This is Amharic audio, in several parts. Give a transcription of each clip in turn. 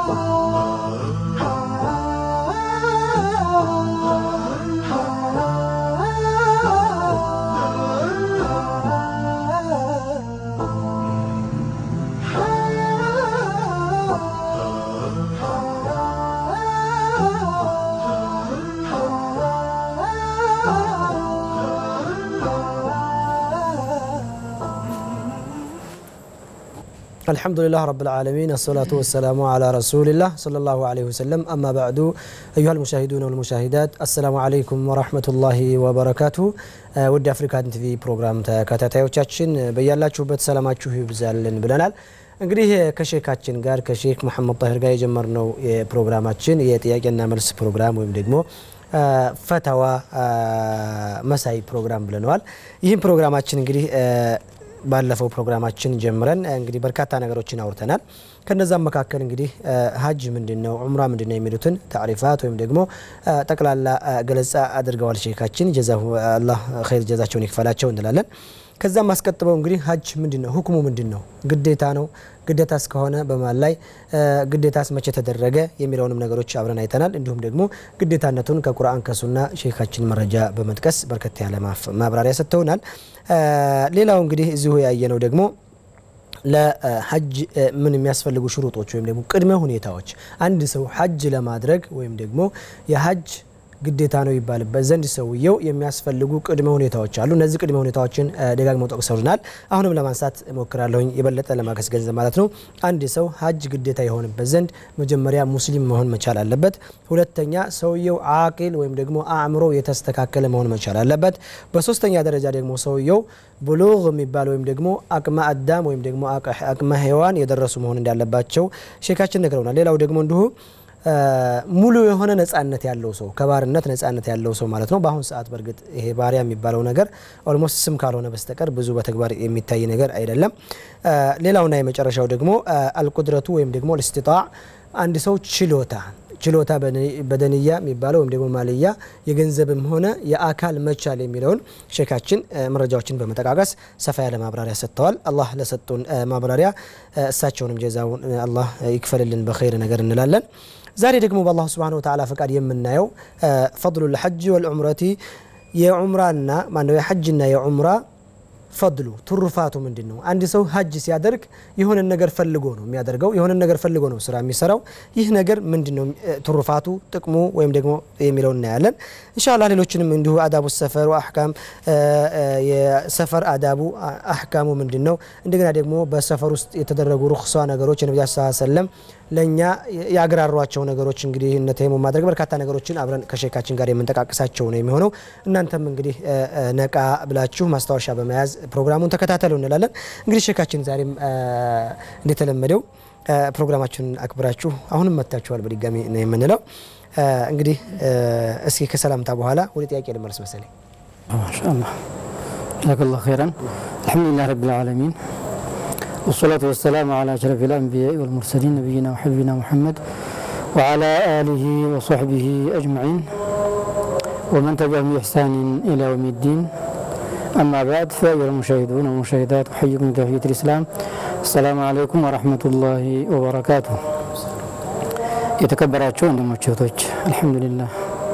الحمد لله رب العالمين الصلاة والسلام على رسول الله صلى الله عليه وسلم أما بعد أيها المشاهدون والمشاهدات السلام عليكم ورحمة الله وبركاته ውድ አፍሪካን ቲቪ ፕሮግራም ተከታታዮቻችን በያላችሁበት ሰላማችሁ ይብዛልን ብለናል። እንግዲህ ከሼካችን ጋር ከሼክ መሐመድ ጣሂር ጋር የጀመርነው የፕሮግራማችን የጥያቄና መልስ ፕሮግራም ወይም ደግሞ ፈተዋ መሳይ ፕሮግራም ብለነዋል። ይህም ፕሮግራማችን እንግዲህ ባለፈው ፕሮግራማችን ጀምረን እንግዲህ በርካታ ነገሮችን አውርተናል። ከነዛም መካከል እንግዲህ ሀጅ ምንድን ነው፣ ዑምራ ምንድን ነው የሚሉትን ታሪፋት ወይም ደግሞ ጠቅላላ ገለጻ አድርገዋል ሼካችን። አላህ ኸይር ጀዛቸውን ይክፈላቸው እንላለን። ከዛም አስቀጥበው እንግዲህ ሀጅ ምንድን ነው፣ ሁክሙ ምንድን ነው፣ ግዴታ ነው፣ ግዴታ እስከሆነ በማን ላይ ግዴታስ መቼ ተደረገ የሚለውንም ነገሮች አብረን አይተናል። እንዲሁም ደግሞ ግዴታነቱን ከቁርአን ከሱና ሼካችን መረጃ በመጥቀስ በርከት ያለ ማብራሪያ ሰጥተውናል። ሌላው እንግዲህ እዚሁ ያየነው ደግሞ ለሀጅ ምን የሚያስፈልጉ ሽሩጦች ወይም ደግሞ ቅድመ ሁኔታዎች አንድ ሰው ሀጅ ለማድረግ ወይም ደግሞ የሀጅ ግዴታ ነው ይባልበት ዘንድ ሰውየው የሚያስፈልጉ ቅድመ ሁኔታዎች አሉ። እነዚህ ቅድመ ሁኔታዎችን ደጋግመው ጠቅሰውልናል። አሁንም ለማንሳት እሞክራለሁኝ የበለጠ ለማገስገንዘብ ማለት ነው። አንድ ሰው ሀጅ ግዴታ የሆንበት ዘንድ መጀመሪያ ሙስሊም መሆን መቻል አለበት። ሁለተኛ ሰውየው አቂል ወይም ደግሞ አእምሮ የተስተካከለ መሆን መቻል አለበት። በሶስተኛ ደረጃ ደግሞ ሰውየው ብሉግ የሚባል ወይም ደግሞ አቅመ አዳም ወይም ደግሞ አቅመ ሔዋን የደረሱ መሆን እንዳለባቸው ሼካችን ነግረውናል። ሌላው ደግሞ እንዲሁ ሙሉ የሆነ ነጻነት ያለው ሰው ከባርነት ነጻነት ያለው ሰው ማለት ነው። በአሁን ሰዓት በእርግጥ ይሄ ባሪያ የሚባለው ነገር ኦልሞስት ስም ካልሆነ በስተቀር ብዙ በተግባር የሚታይ ነገር አይደለም። ሌላውና የመጨረሻው ደግሞ አልቁድረቱ ወይም ደግሞ ልስቲጣዕ አንድ ሰው ችሎታ ችሎታ በደንያ የሚባለው ወይም ደግሞ ማልያ የገንዘብም ሆነ የአካል መቻል የሚለውን ሼካችን መረጃዎችን በመጠቃቀስ ሰፋ ያለ ማብራሪያ ሰጥተዋል። አላህ ለሰጡን ማብራሪያ እሳቸውንም ጀዛውን አላህ ይክፈልልን በኸይር ነገር እንላለን። ዛሬ ደግሞ በአላሁ ስብሓነሁ ወተዓላ ፈቃድ የምናየው ፈድሉ ልሐጅ ወልዑምረቲ የዑምራና ማነው የሐጅና የዑምራ ፈድሉ ትሩፋቱ ምንድን ነው? አንድ ሰው ሀጅ ሲያደርግ የሆነን ነገር ፈልጎ ነው የሚያደርገው። የሆነን ነገር ፈልጎ ነው ስራ የሚሰራው። ይህ ነገር ምንድን ነው ትሩፋቱ፣ ጥቅሙ ወይም ደግሞ የሚለው እናያለን። እንሻላ ሌሎችንም እንዲሁ አዳቡ ሰፈር አሕካም የሰፈር አዳቡ አሕካሙ ምንድን ነው፣ እንደገና ደግሞ በሰፈር ውስጥ የተደረጉ ሩክሷ ነገሮች የነቢ ስ ሰለም ለእኛ ያግራሯቸው ነገሮች እንግዲህ እነ ተይሙ ማድረግ በርካታ ነገሮችን አብረን ከሼካችን ጋር የምንጠቃቅሳቸው ነው የሚሆነው። እናንተም እንግዲህ ነቃ ብላችሁ ማስታወሻ በመያዝ ፕሮግራሙን ተከታተሉ እንላለን። እንግዲህ ሼካችን ዛሬም እንደተለመደው ፕሮግራማችንን አክብራችሁ አሁንም መጥታችኋል በድጋሚ ነው የምንለው። እንግዲህ እስኪ ከሰላምታ በኋላ ወደ ጥያቄ ልመልስ መሰለኝ። ማሻአላህ ጀዛከላሁ ኸይራን አልሐምዱሊላህ ረቢል ዓለሚን والصلاة والسلام على أشرف الأنبياء والمرسلين نبينا وحبيبنا محمد وعلى آله وصحبه أجمعين ومن تبعهم بإحسان إلى يوم الدين أما بعد فأيها المشاهدون والمشاهدات أحييكم بتحية الإسلام السلام عليكم ورحمة الله وبركاته የተከበራቸው ወንድሞች እህቶች አልሐምዱሊላህ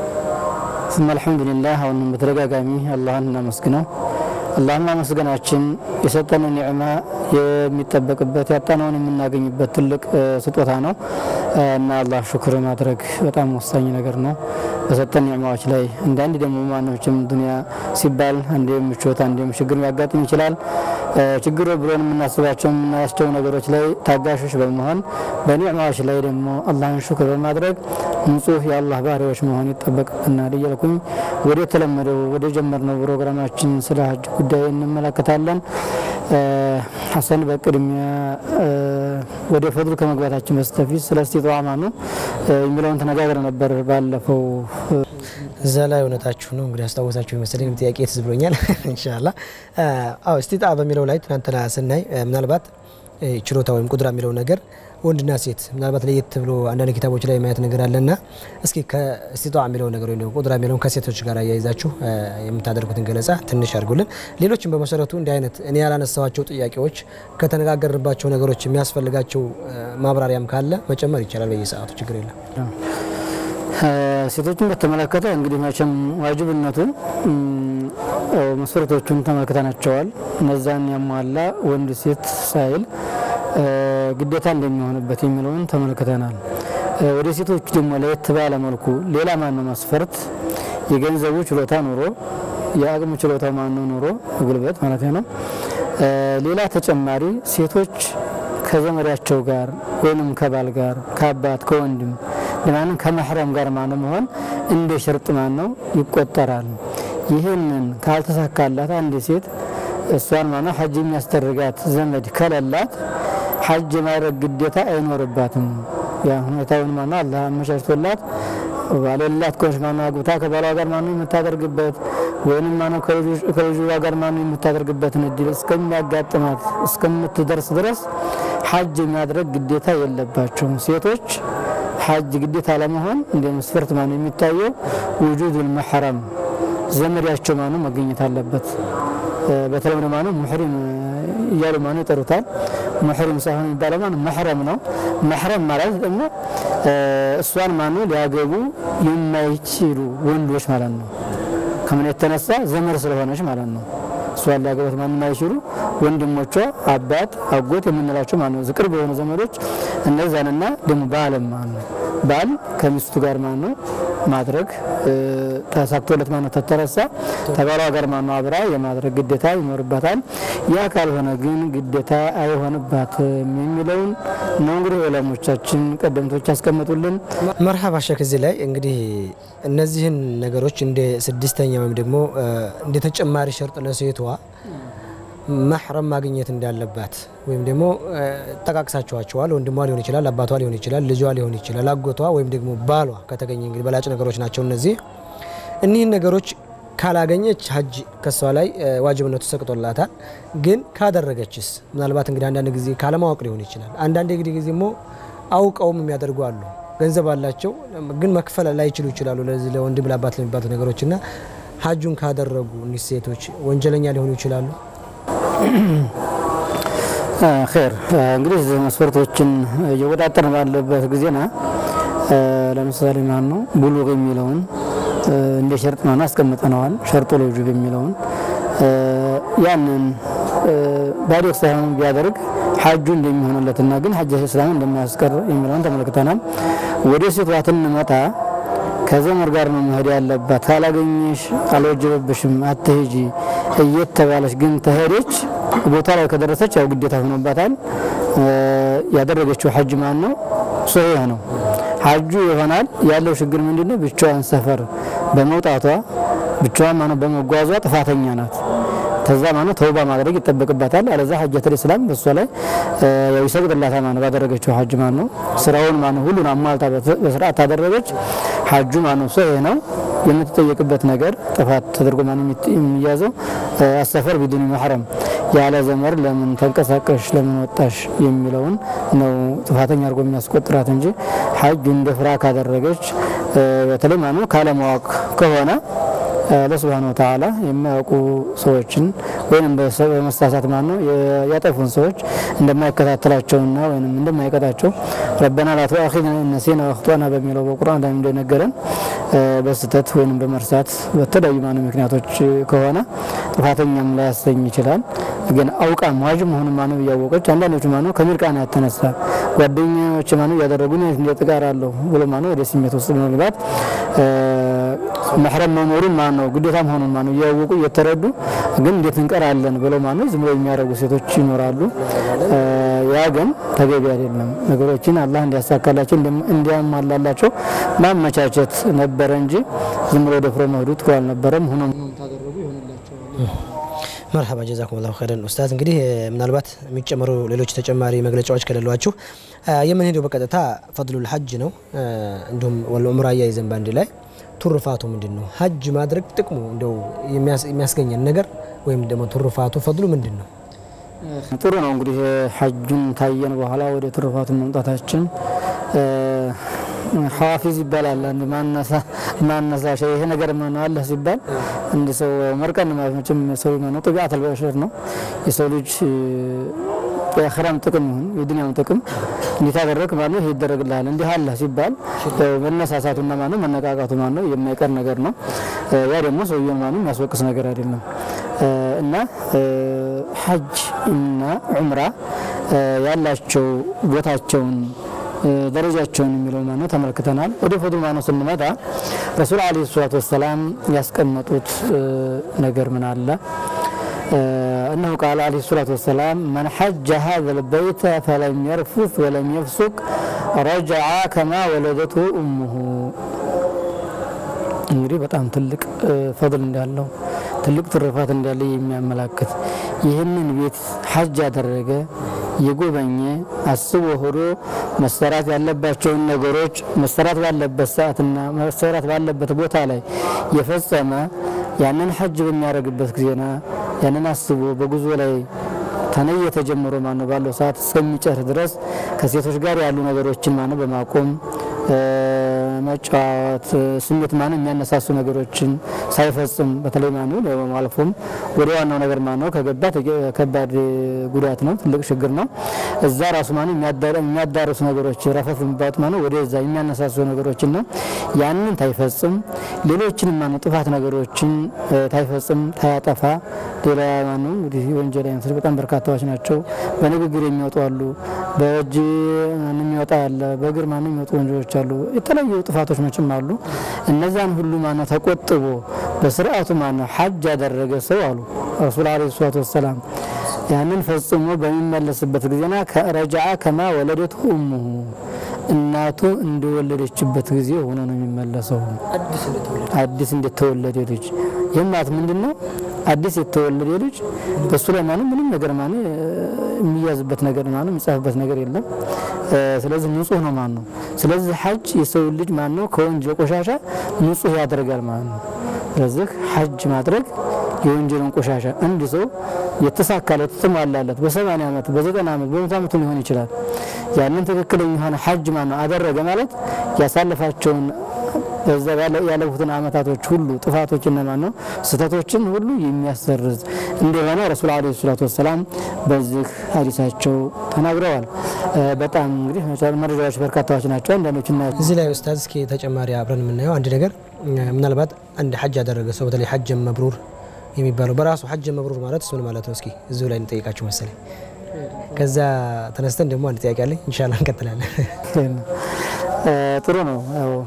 ስመ አልሐምዱሊላህ አሁንም በተደጋጋሚ አላህን እናመስግነው አላህን ማመስገናችን የሰጠንን ኒዕማ የሚጠበቅበት ያጣነውን የምናገኝበት ትልቅ ስጦታ ነው እና አላህ ሽክር ማድረግ በጣም ወሳኝ ነገር ነው። በሰጠን ኒዕማዎች ላይ እንደ አንድ ደግሞ ማኖችም ዱንያ ሲባል አንዴ ምቾት አንዴም ችግር ሊያጋጥም ይችላል። ችግር ብሎን የምናስባቸው የምናያቸው ነገሮች ላይ ታጋሾች በመሆን በኒዕማዎች ላይ ደግሞ አላህን ሽክር በማድረግ ንጹህ የአላህ ባሪያዎች መሆን ይጠበቅብናል እያልኩኝ ወደ ተለመደው ወደ ጀመርነው ፕሮግራማችን ስለ ሀጅ ጉዳይ እንመለከታለን። ሀሰን በቅድሚያ ወደ ፈድሉ ከመግባታችን በስተፊት ስለ እስቲጣዓ ነው የሚለውን ተነጋግረ ነበር ባለፈው። እዛ ላይ እውነታችሁ ነው እንግዲህ አስታወሳችሁ የመሰለኝ ጥያቄ ትዝ ብሎኛል። እንሻላ አዎ እስቲጣዓ በሚለው ላይ ትናንትና ስናይ ምናልባት ችሎታ ወይም ቁድራ የሚለው ነገር ወንድና ሴት ምናልባት ለየት ብሎ አንዳንድ ኪታቦች ላይ ማየት ነገር አለና እስኪ ከስቲጧ የሚለው ነገር ወይም ቁድራ የሚለውን ከሴቶች ጋር አያይዛችሁ የምታደርጉትን ገለጻ ትንሽ አድርጉልን። ሌሎችም በመሰረቱ እንዲህ አይነት እኔ ያላነሳዋቸው ጥያቄዎች ከተነጋገርንባቸው ነገሮች የሚያስፈልጋቸው ማብራሪያም ካለ መጨመር ይቻላል። በየሰዓቱ ችግር የለም። ሴቶችን በተመለከተ እንግዲህ መቼም ዋጅብነቱ መስፈርቶቹን ተመልክተናቸዋል። እነዛን ያሟላ ወንድ ሴት ሳይል ግዴታ እንደሚሆንበት የሚለውን ተመልክተናል። ወደ ሴቶች ደግሞ ለየት ባለ መልኩ ሌላ ማነው መስፈርት የገንዘቡ ችሎታ ኑሮ የአቅሙ ችሎታ ማነው ኑሮ ጉልበት ማለት ነው። ሌላ ተጨማሪ ሴቶች ከዘመዳቸው ጋር ወይንም ከባል ጋር ከአባት ከወንድም ለማንም ከመሕረም ጋር ማነው መሆን እንደ ሽርጥ ማነው ይቆጠራል። ይህንን ካልተሳካላት አንድ ሴት እሷን ማነው ሐጅ የሚያስደርጋት ዘመድ ከሌላት ሐጅ የማድረግ ግዴታ አይኖርባትም። ያ ሁኔታውን ማነው አላህ አመቻችቶላት ባሌላት ከሆነች ማነው አግብታ ከባሏ ጋር ማነው የምታደርግበት ወይንም ማነው ከልጇ ጋር ማነው የምታደርግበትን እድል እስከሚያጋጥማት እስከምትደርስ ድረስ ሐጅ የማድረግ ግዴታ የለባቸውም። ሴቶች ሐጅ ግዴታ ለመሆን እንደ መስፈርት ማነው የሚታየው ውጁዱል መሕረም ዘመዳቸው ማነው መገኘት አለበት። በተለምዶ ማነው ሙሕሪም እያሉ ማነው ይጠሩታል። ሙሕሪም ሳይሆን የሚባለው ማነው መሕረም ነው። መሕረም ማለት ደግሞ እሷን ማነው ሊያገቡ የማይችሉ ወንዶች ማለት ነው። ከምን የተነሳ ዘመድ ስለሆነች ማለት ነው። እሷን ሊያገባት ማንም የማይችሉ ወንድሞቿ፣ አባት፣ አጎት የምንላቸው ማነው ቅርብ የሆኑ ዘመዶች እነዛንና ደግሞ ባልም ማለት ነው ባል ከሚስቱ ጋር ማነው ማድረግ ተሳክቶለት ማነው ተተረሳ ተባሏ ጋር ማነው አብራ የማድረግ ግዴታ ይኖርባታል። ያ ካልሆነ ግን ግዴታ አይሆንባትም የሚለውን ነው እንግዲህ ዑለሞቻችን ቀደምቶች ያስቀመጡልን። መርሃባ ሸክ እዚህ ላይ እንግዲህ እነዚህን ነገሮች እንደ ስድስተኛ ወይም ደግሞ እንደ ተጨማሪ ሸርጥ ለሴቷ መሕረም ማግኘት እንዳለባት ወይም ደግሞ ጠቃቅሳቸዋቸዋል። ወንድሟ ሊሆን ይችላል፣ አባቷ ሊሆን ይችላል፣ ልጇ ሊሆን ይችላል፣ አጎቷ ወይም ደግሞ ባሏ ከተገኘ እንግዲህ በላጭ ነገሮች ናቸው እነዚህ። እኒህን ነገሮች ካላገኘች ሀጅ ከሷ ላይ ዋጅብነቱ ሰቅጦላታል። ግን ካደረገችስ ምናልባት እንግዲህ አንዳንድ ጊዜ ካለማወቅ ሊሆን ይችላል። አንዳንድ ጊዜ ጊዜ ሞ አውቀውም የሚያደርጉ አሉ። ገንዘብ አላቸው ግን መክፈል ላይችሉ ይችላሉ። ለዚህ ለወንድም ለአባት ለሚባሉ ነገሮች እና ሀጁን ካደረጉ እኒህ ሴቶች ወንጀለኛ ሊሆኑ ይችላሉ። ር እንግዲህ መስፈርቶችን እየወጣጠርን ባለበት ጊዜና ለምሳሌ ማን ነው ቡሉግ የሚለውን እንደ ሸርጥ ማን አስቀምጠነዋል። ሸርጦ ለውጁብ የሚለውን ያንን ባዶክ ሳይሆን ቢያደርግ ሐጁ እንደሚሆንለትና ግን ሐጅ እስላም እንደማያስቀር የሚለውን ተመልክተናል። ወደ ሴቷ ትንመጣ ከዘመድ ጋር ነው መሄድ ያለባት። ካላገኘሽ አልወጀበብሽም አትሄጂ እየተባለች ግን ተሄደች ቦታ ላይ ከደረሰች ያው ግዴታ ሆኖባታል። ያደረገችው ሐጅ ማን ነው? ሶሒህ ነው ሐጁ ይሆናል። ያለው ችግር ምንድነው? ብቻዋን ሰፈር በመውጣቷ ብቻዋን ማነው በመጓዟ ጥፋተኛ ናት። ከዛ ማነው ተውባ ማድረግ ይጠበቅባታል። አለዛ ሐጀተል ኢስላም በሷ ላይ ያው ይሰግድላታል ማነው ባደረገችው ሐጅ ማነው ስራውን ማነው ሁሉን አሟልታ በስርዓት ታደረገች ሐጁ ማነው ሶሒህ ነው። የምትጠየቅበት ነገር ጥፋት ተደርጎ ማነው የሚያዘው አሰፈር ቢዱኒ መሕረም ያለ ዘመድ ለምን ተንቀሳቀሽ ለምን ወጣሽ የሚለውን ነው ጥፋተኛ አድርጎ የሚያስቆጥራት እንጂ ሐጁ እንደ ፍራ ካደረገች በተለይ ማነው ካለማወቅ ከሆነ ለስብሃነ ወተዓላ የማያውቁ ሰዎችን ወይም በመሳሳት ማነው ያጠፉን ሰዎች እንደማይከታተላቸውና ወይም እንደማይቀጣቸው ረበና ላ ተአኺዝና ኢን ነሲና ወአኽጣእና በሚለው በቁርአን ላይ እንደነገረን በስህተት ወይም በመርሳት በተለያዩ ማነው ምክንያቶች ከሆነ ጥፋተኛም ላያሰኝ ይችላል። ግን አውቃም ዋጅብ መሆኑን ማነው እያወቀች አንዳንዶቹ ማነው ከምርቃና ያተነሳ ጓደኞች ማነው እያደረጉ እንደ ጥጋር አለሁ ብሎ ማነው ወደ ስሜት ውስጥ በመግባት መሕረም መኖሩን ማነው ግዴታ መሆኑን ማነው እያወቁ እየተረዱ ግን እንዴት እንቀራለን ብለው ማነው ዝም ብለው የሚያደርጉ ሴቶች ይኖራሉ። ያ ግን ተገቢ አይደለም። ነገሮችን አላህ እንዲያሳካላቸው እንዲያሟላላቸው ማመቻቸት ነበረ እንጂ ዝም ብሎ ደፍሮ መሄዱ ጥሩ አልነበረም። ሆኖም ታደረጉ ይሆንላቸዋል። መርሀባ ጀዛኩም ላሁ ኸይረን ኡስታዝ። እንግዲህ ምናልባት የሚጨመሩ ሌሎች ተጨማሪ መግለጫዎች ከሌሏችሁ የምንሄደው በቀጥታ ፈድሉል ሐጅ ነው። እንዲሁም ዑምራ አያይዘን በአንድ ላይ ቱርፋቱ ምንድን ነው? ሐጅ ማድረግ ጥቅሙ እንደው የሚያስገኘን ነገር ወይም ደግሞ ቱርፋቱ ፈድሉ ምንድን ነው? ጥሩ ነው እንግዲህ ሐጁን ታየን በኋላ ወደ ትሩፋቱ መምጣታችን ሐዋፊዝ ይባላል። አንድ ማነሳሻ ይሄ ነገር ምን አለ ሲባል እንደ ሰው መርቀን ማለት መቼም ሰው ነው ጥቢዓተል በሸር ነው የሰው ልጅ የአኺራም ጥቅም ይሁን የዱንያም ጥቅም እንዴት አደረግ ማለት ይሄ ይደረግልሃል እንዲህ አለ ሲባል መነሳሳቱና ማነው መነቃቃቱ ማነው የማይቀር ነገር ነው። ያ ደግሞ ሰውየውን ማነው የሚያስወቅስ ነገር አይደለም እና ሐጅ እና ዑምራ ያላቸው ቦታቸውን ደረጃቸውን የሚለው ማነው ተመልክተናል። ወደ ፎቶ ማነው ስንመጣ ረሱል ዓለይሂ ሰላቱ ወሰላም ያስቀመጡት ነገር ምን አለ? أنه قال عليه الصلاة والسلام من حج هذا البيت فلم يرفث ولم يفسق رجع كما ولدته أمه እንግዲህ በጣም ትልቅ ፈضል እንዳለው ትልቅ ትሩፋት እንዳለ የሚያመላክት ይህንን ቤት ሐጅ ያደረገ የጎበኘ አስቦ ሆዶ መሰራት ያለባቸውን ነገሮች መሰራት ባለበት ሰዓትና መሰራት ባለበት ቦታ ላይ የፈጸመ ያንን ሐጅ በሚያደርግበት ጊዜና ያንን አስቦ በጉዞ ላይ ተነየ ተጀምሮ ማነው ባለው ሰዓት እስከሚጨርስ ድረስ ከሴቶች ጋር ያሉ ነገሮችን ማነው በማቆም መጫወት ስሜት ማነው የሚያነሳሱ ነገሮችን ሳይፈጽም በተለይ ማነው አልፎም ወደ ዋናው ነገር ማነው ከገባ ከባድ ጉዳት ነው፣ ትልቅ ችግር ነው። እዛ ራሱ ማነው የሚያዳርሱ ነገሮች ረፈፍ የሚባሉት ማነው ወደዛ የሚያነሳሱ ነገሮችን ነው። ያንን ታይፈጽም ሌሎችን ማነው ጥፋት ነገሮችን ታይፈጽም ታያጠፋ ሌላ ማነው እንግዲህ ወንጀል አይነቶች በጣም በርካታዎች ናቸው። በንግግር የሚወጡ አሉ፣ በእጅ ማንም የሚወጣ አለ፣ በእግር ማንም የሚወጡ ወንጀሎች አሉ። የተለያዩ ጥፋቶች መቼም አሉ። እነዛን ሁሉ ማነው ተቆጥቦ በስርዓቱ ማነው ሐጅ ያደረገ ሰው አሉ ረሱል ዓለይሂ ሰላቱ ወሰላም ያንን ፈጽሞ በሚመለስበት ጊዜና ከረጃአ ከማ ወለደቱ እሙሁ እናቱ እንደወለደችበት ጊዜ ሆኖ ነው የሚመለሰው። አዲስ እንደተወለደ ልጅ ይህም ማለት ምንድን ነው? አዲስ የተወለደ ልጅ በሱ ላይ ማነው ምንም ነገር ማነው የሚያዝበት ነገር ማነው የሚጻፍበት ነገር የለም። ስለዚህ ንጹህ ነው ማን ነው። ስለዚህ ሐጅ የሰው ልጅ ማን ነው ከወንጀል ቆሻሻ ንጹህ ያደርጋል ማለት ነው። ስለዚህ ሐጅ ማድረግ የወንጀልን ቆሻሻ አንድ ሰው የተሳካለት የተሟላለት በሰማንያ ዓመት በዘጠና ዓመት በመቶ ዓመቱ ሊሆን ይችላል። ያንን ትክክለኛ የሆነ ሐጅ ማን ነው አደረገ ማለት ያሳለፋቸውን በዛ ያለፉትን አመታቶች ሁሉ ጥፋቶችና ማን ነው ስህተቶችን ሁሉ የሚያሰርዝ እንደሆነ ረሱል ዓለይሂ ሰላቱ ወሰላም በዚህ ሀዲሳቸው ተናግረዋል። በጣም እንግዲህ መረጃዎች በርካታዎች ናቸው። አንዳንዶች ና እዚህ ላይ ኡስታዝ እስኪ ተጨማሪ አብረን የምናየው አንድ ነገር ምናልባት አንድ ሐጅ ያደረገ ሰው በተለይ ሐጅ መብሩር የሚባለው በራሱ ሐጅ መብሩር ማለት እሱን ማለት ነው። እስኪ እዚሁ ላይ እንጠይቃችሁ መሰለኝ። ከዛ ተነስተን ደግሞ አንድ ጥያቄ አለኝ። ኢንሻላህ እንቀጥላለን። ጥሩ ነው።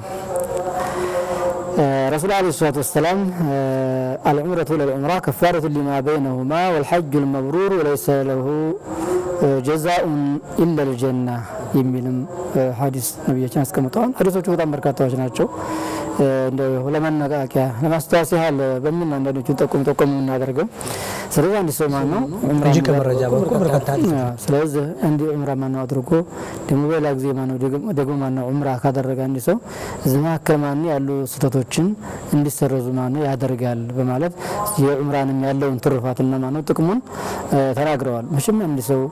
ረሱል ዓለይሂ ሰላቱ ወሰላም አልዑምረቱ ለልዑምራ ከፋረቱ ሊማ በይነሁማ ወልሐጁ ልመብሩር ወለይሰ ለሁ ጀዛኡን ኢለ ልጀና የሚልም ሀዲስ ነቢያችን አስቀምጠዋል። ሀዲሶቹ በጣም በርካታዎች ናቸው። እንደው ለመነቃቂያ ለማስታወስ ያህል በምን አንዳንዶቹን ጠቆም ጠቆም የምናደርገው ስለዚህ አንድ ሰው ማን ነው እንጂ ከመረጃ በኩል በርካታ ስለዚህ እንዲ ዑምራ ማነው አድርጎ ደግሞ በሌላ ጊዜ ማነው ደግሞ ማነው ዑምራ ካደረገ አንድ ሰው እዚህ መካከል ማነው ያሉ ስህተቶችን እንዲሰረዙ ማነው ያደርጋል በማለት የዑምራንም ያለውን ትሩፋትና ማነው ጥቅሙን ተናግረዋል። መቼም አንድ ሰው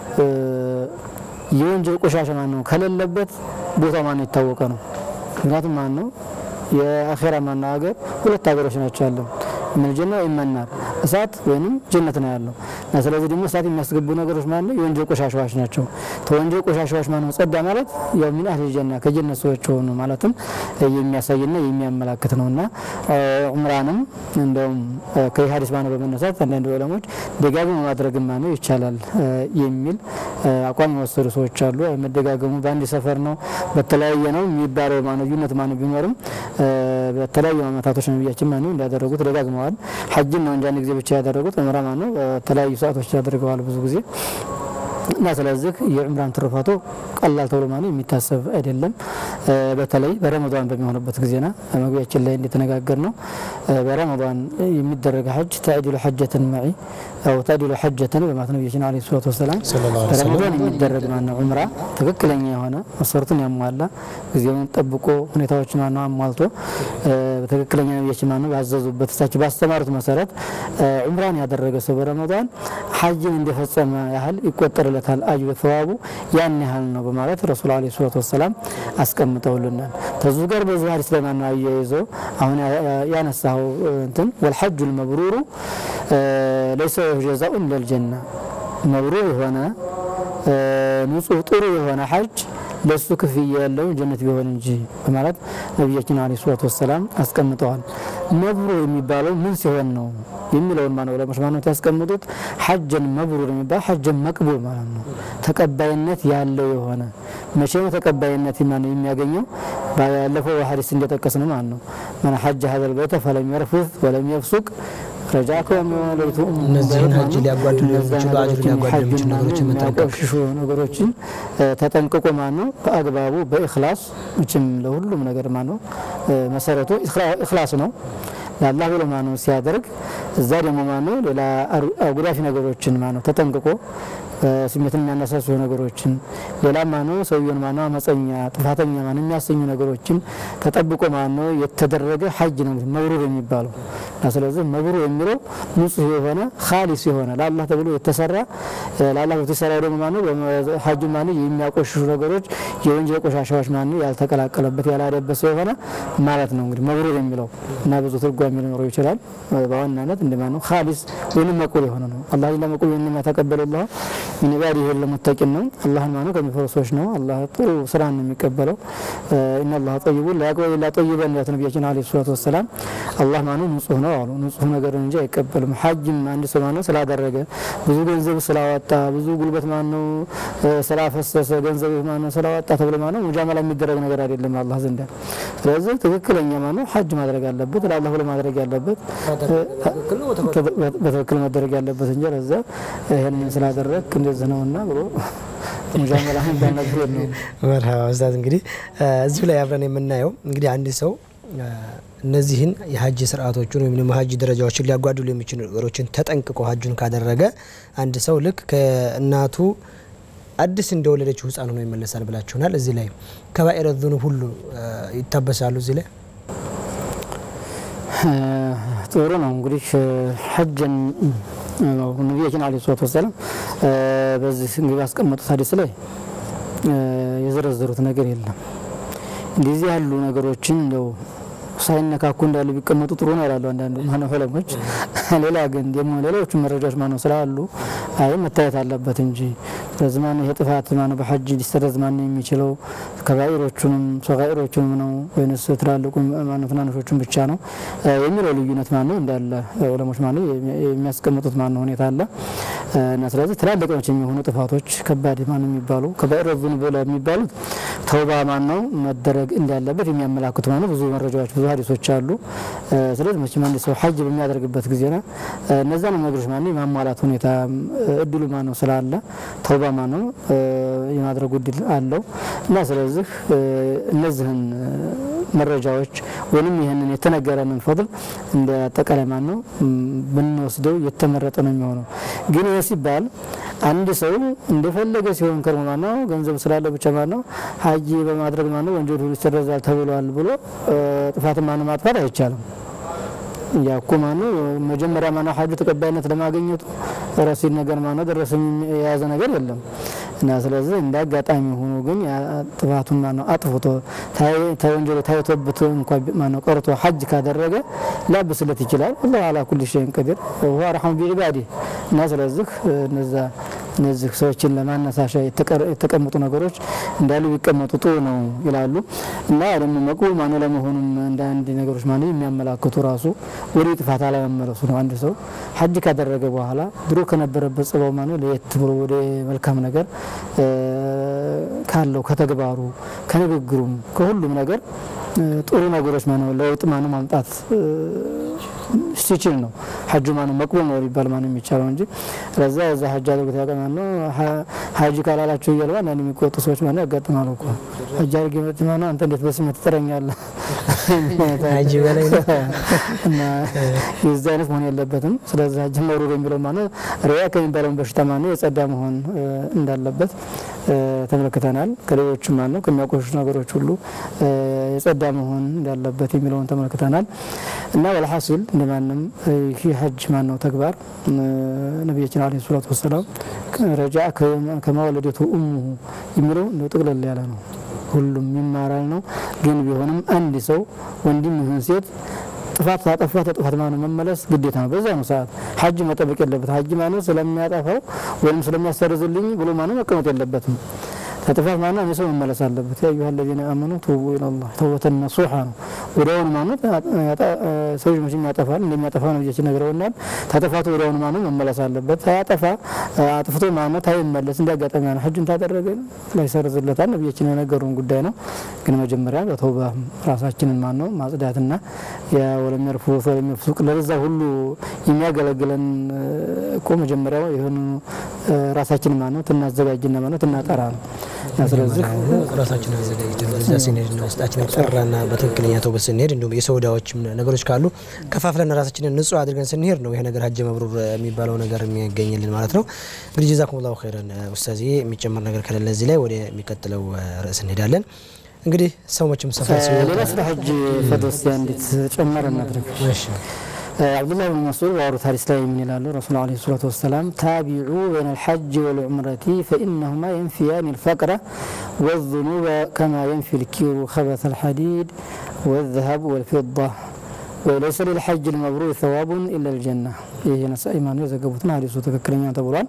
የወንጀል ቆሻሻ ማነው ከሌለበት ቦታው ማነው የታወቀ ነው። ምክንያቱም ማነው የአኼራ ማነው ሀገር ሁለት ሀገሮች ናቸው ያለው ምን ጀና ይመናር እሳት ወይንም ጀነት ነው ያለው እና ስለዚህ ደግሞ እሳት የሚያስገቡ ነገሮች ማለት ነው የወንጀል ቆሻሻዎች ናቸው። ተወንጀል ቆሻሻዎች ማለት ነው ጸዳ ማለት ያው ምን አህል ጀና ከጀነት ሰዎች ሆኑ ማለትም የሚያሳይና የሚያመላክት ነውና ዑምራንም እንደውም ከሀዲስ ማነው በመነሳት አንዳንድ ዑለሞች ደጋግሞ ማድረግ ማነው ይቻላል የሚል አቋም የወሰዱ ሰዎች አሉ። መደጋገሙ በአንድ ሰፈር ነው በተለያየ ነው የሚባለው ማነው ልዩነት ማነው ቢኖርም በተለያዩ አመታቶች ነቢያችን ማነው እንዳደረጉት ደጋግመዋል። ሐጅን ነው እንጂ አንድ ጊዜ ብቻ ያደረጉት ዑምራ ማነው በተለያዩ ሰዓቶች ያደርገዋል ብዙ ጊዜ እና ስለዚህ የዑምራን ትሩፋቱ ቀላል ተብሎ ማለት የሚታሰብ አይደለም። በተለይ በረመዷን በሚሆንበት ጊዜና መግቢያችን ላይ እንደተነጋገር ነው በረመዷን የሚደረግ ሐጅ ተዕዲሉ ሐጀትን መዒ ያው ተዲሉ ሐጀተን በማለት ነቢያችን ዓለይሂ ሰላቱ ወሰላም ሰለላሁ ዐለይሂ ወሰለም በረመዳን የሚደረግ ማነው ዑምራ ትክክለኛ የሆነ መስፈርቱን ያሟላ ጊዜውን ጠብቆ ሁኔታዎችን ማነው አሟልቶ እ፣ በትክክለኛ ነቢያችን ማነው ባዘዙበት እሳቸው ባስተማሩት መሰረት እ፣ ዑምራን ያደረገ ሰው በረመዳን ሐጅን እንደፈጸመ ያህል ይቆጠርለታል። አጅሩ ተዋቡ ያን ያህል ነው በማለት ረሱል ዓለይሂ ሰላቱ ወሰላም አስቀምጠውልናል። ከዙ ጋር በዚህ ሀዲስ ላይ ማነው አያይዞ አሁን ያ- ያ- ያነሳው እንትን ወልሐጁ ልመብሩሩ ለይሰ ጀዛኡን ለልጀና መብሩር የሆነ እ፣ ንጹህ ጥሩ የሆነ ሐጅ ለሱ ክፍያ ያለውን ጀነት ቢሆን እንጂ በማለት ነቢያችን ዓለይሂ ሰላቱ ወሰላም አስቀምጠዋል። መብሩር የሚባለው ምን ሲሆን ነው የሚለውን ማነው ዑለሞች ማነው ያስቀምጡት ሐጀን መብሩር የሚባል ሐጀን መቅቡል ማለት ነው። ተቀባይነት ያለው የሆነ መቼ ነው ተቀባይነት ማነው የሚያገኘው? ባለፈው ሐዲስ እንደጠቀስ ነው ማለት ነው መን ሐጀ ሀዘል በይተ ፈለም የርፉት ወለም የፍሱቅ ረጃ ከሚወለቱ እነዚህን ሐጅ ሊያጓድሉ የሚችሉ አጅር ሊያጓድሉ የሚችሉ ነገሮችን መጠንቀቅ የሚያቆሽሹ ነገሮችን እ፣ ተጠንቅቆ ማን ነው በአግባቡ በእክላስ እችም ለሁሉም ነገር ማን ነው እ፣ መሰረቱ ኢኽላ- እክላስ ነው ለአላህ ብሎ ማን ነው ሲያደርግ እዛ ደግሞ ማን ነው ሌላ አሩ- አጉዳፊ ነገሮችን ማን ነው ተጠንቅቆ እ፣ ስሜትን የሚያነሳሱ ነገሮችን ሌላ ማን ነው ሰውየውን ማን ነው አመፀኛ ጥፋተኛ ማን ነው የሚያሰኙ ነገሮችን ተጠብቆ ማን ነው የተደረገ ሐጅ ነው እንግዲህ መብሩር የሚባለው እና ስለዚህ መብሩር የሚለው ንጹህ የሆነ ካሊስ የሆነ ለአላህ ተብሎ የተሰራ እ፣ ለአላህ የተሰራ ደግሞ ማነው ሐጁ ማነው የሚያቆሽሹ ነገሮች የወንጀል ቆሻሻዎች ማነው ያልተቀላቀለበት ያላደበት ሰው የሆነ ማለት ነው እንግዲህ መብሩር የሚለው እና ብዙ ትርጓሜ ሊኖረው ይችላል። እ፣ በዋናነት እንደ ማነው ካሊስ ወይም መቁል የሆነ ነው። አላህ ለመቁል ወይም ተቀበለ ላህ ምን ባዲ ይሄን ለሙተቂን ነው። አላህን ማነው ከሚፈሩ ሰዎች ነው። አላህ ጥሩ ስራን ነው የሚቀበለው። ኢነ አላህ ጠይቡን ላያቅበል ላ ጠይበን ያት ነቢያችን ዓለይሂ ሰላቱ ወሰላም አላህ ማነው ንጹህ ነው አሉ። ንጹህ ነገርን እንጂ አይቀበልም። ሐጅም አንድ ሰው ማነው ስላደረገ ብዙ ገንዘብ ስላወጣ ብዙ ጉልበት ማነው እ፣ ስላፈሰሰ ገንዘብ ማነው ስላወጣ ተብሎ ማነው ሙጃመላ የሚደረግ ነገር አይደለም አላህ ዘንዳ። ስለዚህ ትክክለኛ ማነው ሐጅ ማድረግ አለበት ለአላህ ብሎ ማድረግ ያለበት በትክክል መደረግ ያለበት እንጂ ለዛ ይህንን ስላደረግ እንደዚህ ነውና ብሎ ሙጃመላ የሚባል ነገር የለውም። መርሃባ ኡስታዝ እንግዲህ እ፣ እዚሁ ላይ አብረን የምናየው እንግዲህ አንድ ሰው እ፣ እነዚህን የሀጅ ስርዓቶችን ወይም ደግሞ ሀጅ ደረጃዎችን ሊያጓድሉ የሚችሉ ነገሮችን ተጠንቅቆ ሀጁን ካደረገ አንድ ሰው ልክ ከእናቱ አዲስ እንደወለደችው ህፃን ሆኖ ይመለሳል ብላችሁናል። እዚህ ላይ ከባኢረ ዙኑብ ሁሉ እ፣ ይታበሳሉ። እዚህ ላይ ጥሩ ነው እንግዲህ ሐጅን ነቢያችን ዓለይሂ ሰላቱ ወሰላም እ፣ በዚህ እንግዲህ ባስቀመጡት ሀዲስ ላይ እ፣ የዘረዘሩት ነገር የለም። እንደዚህ ያሉ ነገሮችን እንደው ሳይነካኩ እንዳሉ ቢቀመጡ ጥሩ ነው ይላሉ አንዳንድ ማነው ዑለሞች። ሌላ ግን ደግሞ ሌሎቹ መረጃዎች ማነው ስላሉ አይ መታየት አለበት እንጂ ስለዚህ ማነው ይሄ ጥፋት ማነው በሐጅ ሊሰረዝ ማነው የሚችለው ከባኢሮቹንም ሰጋኢሮቹንም ነው ወይንስ ትላልቁ ማነው ትናንሾቹን ብቻ ነው እ፣ የሚለው ልዩነት ማነው እንዳለ ዑለሞች ማነው የሚያስቀምጡት ማነው ሁኔታ አለ እ፣ እና ስለዚህ ትላልቅ ናቸው የሚሆኑ ጥፋቶች ከባድ ማነው የሚባሉ ከባኢረ ዙኑብ የሚባሉት ተውባ ማነው መደረግ እንዳለበት የሚያመላክቱ ማነው ብዙ መረጃዎች ብዙ ሀዲሶች አሉ። እ፣ ስለዚህ መቼም አንድ ሰው ሐጅ በሚያደርግበት ጊዜና እነዛን ነገሮች ማነው የማሟላት ሁኔታ እ፣ እድሉ ማነው ስላለ ተውባ ማነው እ፣ የማድረጉ እድል አለው እና ስለዚህ እ፣ እነዚህን እ፣ መረጃዎች ወይም ይህንን የተነገረንን ፈضል እንደ አጠቃላይ ማነው እም፣ ብንወስደው የተመረጠ ነው የሚሆነው። ግን ይህ ሲባል አንድ ሰው እንደፈለገ ሲሆን ከርሞ ማነው ገንዘብ ስላለው ብቻ ማነው ሐጅ በማድረግ ማነው ወንጀል ሁሉ ይሰረዛል ተብሏል ብሎ እ፣ ጥፋትን ማነው ማጥፋት አይቻልም። ያኩ ማነው መጀመሪያ ማነው ሐጁ ተቀባይነት ለማግኘቱ ረሲድ ነገር ማነው ደረሰኝ የያዘ ነገር የለም እና ስለዚህ እንደ አጋጣሚ ሆኖ ግን ያ ጥፋቱን ማነው አጥፍቶ ታይ- ተወንጀሉ ታይቶበት እንኳ ማነው ቀርቶ ሐጅ ካደረገ ሊያብስለት ይችላል። አላህ አላ ኩል ሸይን ቀዲር ወሁወ አርሐሙ ቢዒባዲህ እና ስለዚህ እነዛ እነዚህ ሰዎችን ለማነሳሻ የተቀረ- የተቀመጡ ነገሮች እንዳሉ ቢቀመጡ ጥሩ ነው ይላሉ እና ደግሞ መቅቡል ማነው ለመሆኑም እንደ አንድ ነገሮች ማነው የሚያመላክቱ ራሱ ወደ ጥፋት አለመመለሱ ነው። አንድ ሰው ሐጅ ካደረገ በኋላ ድሮ ከነበረበት ጽባው ማነው ለየት ብሎ ወደ መልካም ነገር እ፣ ካለው ከተግባሩ ከንግግሩም ከሁሉም ነገር እ፣ ጥሩ ነገሮች ማነው ለውጥ ማነው ማምጣት እ፣ ሲችል ነው ሀጁ ማነው መቅቡል ነው ሊባል ማነው የሚቻለው እንጂ ለዛ እዛ ሀጅ አድርጎት ያውቃል ማነው ሀጂ ካላላቸው እያሉ አንዳንድ የሚቆጡ ሰዎች ማነው ያጋጥማሉ እኮ ሀጅ አድርጌ መጥ ማነው አንተ እንዴት በስሜት ትጠረኛለህ ሀጂ በላይ ነው እና የዚህ አይነት መሆን የለበትም። ስለዚህ ሀጅ መብሩር የሚለው ማነው ሪያ ከሚባለውን በሽታ ማነው የጸዳ መሆን እንዳለበት ተመልክተናል። ከሌሎችም ማነው ከሚያቆሹ ነገሮች ሁሉ የጸዳ መሆን እንዳለበት የሚለውን ተመልክተናል እና ወልሐሲል እንደማንም ይህ ሀጅ ማነው ተግባር ነቢያችን አለይሂ ሰላቱ ወሰላም ረጃ ከማወለደቱ እሙሁ የሚለው እንደው ጥቅልል ያለ ነው። ሁሉም ይማራል ነው። ግን ቢሆንም አንድ ሰው ወንድም ይሁን ሴት ጥፋት ታጠፋ ተጥፋት ማነው መመለስ ግዴታ ነው። በዛ ነው ሰዓት ሀጅ መጠበቅ የለበት ሀጅ ማነው ስለሚያጠፋው ወይም ስለሚያሰርዝልኝ ብሎ ማነው መቀመጥ የለበትም። ከጥፋት ማነው አንድ ሰው መመለስ አለበት። ያ አዩሀ ለዚነ አመኑ ቱቡ ኢለላህ ተውበተን ነሱሓ ነው። ወዲያውኑ ማነው ሰዎች መቼም ያጠፋል እንደሚያጠፋ ነብያችን ነግረውናል። ተጥፋቱ ወዲያውኑ ማነው መመለስ አለበት። ሳያጠፋ አጥፍቶ ማነው ታይመለስ እንደ አጋጣሚ ነው ሀጁን ታደረገ ላይሰርዝለታል። ነብያችን የነገሩን ጉዳይ ነው። ግን መጀመሪያ በተውባ ራሳችንን ማነው ማጽዳትና ያ ወለም የርፉት ወለም የፍሱቅ ለዛ ሁሉ የሚያገለግለን እኮ መጀመሪያው የሆኑ ራሳችን ማነው ትናዘጋጅና ማነው ትናጠራ ነው። ስለዚህ ራሳችን አዘጋጅተን በዛ ስንሄድ ነው ውስጣችን ጠራና በትክክለኛ ተውበት ስንሄድ እንዲሁም የሰው ዕዳዎችም ነገሮች ካሉ ከፋፍለን ራሳችንን ንጹህ አድርገን ስንሄድ ነው ይሄ ነገር ሀጅ መብሩር የሚባለው ነገር የሚገኝልን ማለት ነው። እንግዲህ ጀዛኩሙላሁ ኸይረን ኡስታዝ፣ የሚጨመር ነገር ከሌለ እዚህ ላይ ወደ የሚቀጥለው ርዕስ እንሄዳለን። እንግዲህ ሰው መቼም ሰፋ ሲሆን ሌላ ስለ ሀጅ ፈደስ እንዴት ጨመረ እናድርግ። አብዱላህ ብን መስዑድ ባወሩት ሀዲስ ላይ ምን ይላሉ? ረሱል ዓለይሂ ሰላቱ ወሰላም ታቢዑ በይነ ልሐጅ ወልዑምረቲ ፈኢነሁማ የንፊያን ልፈቅረ ወዙኑበ ከማ የንፊ ልኪሩ ከበተ ልሐዲድ ወዘሀብ ወልፊዳ ወለይሰ ሊልሐጅ ልመብሩር ሰዋቡን ኢላ ልጀና። ይህ ነሳኢ ማነው የዘገቡትን ሀዲሱ ትክክለኛ ተብሏል።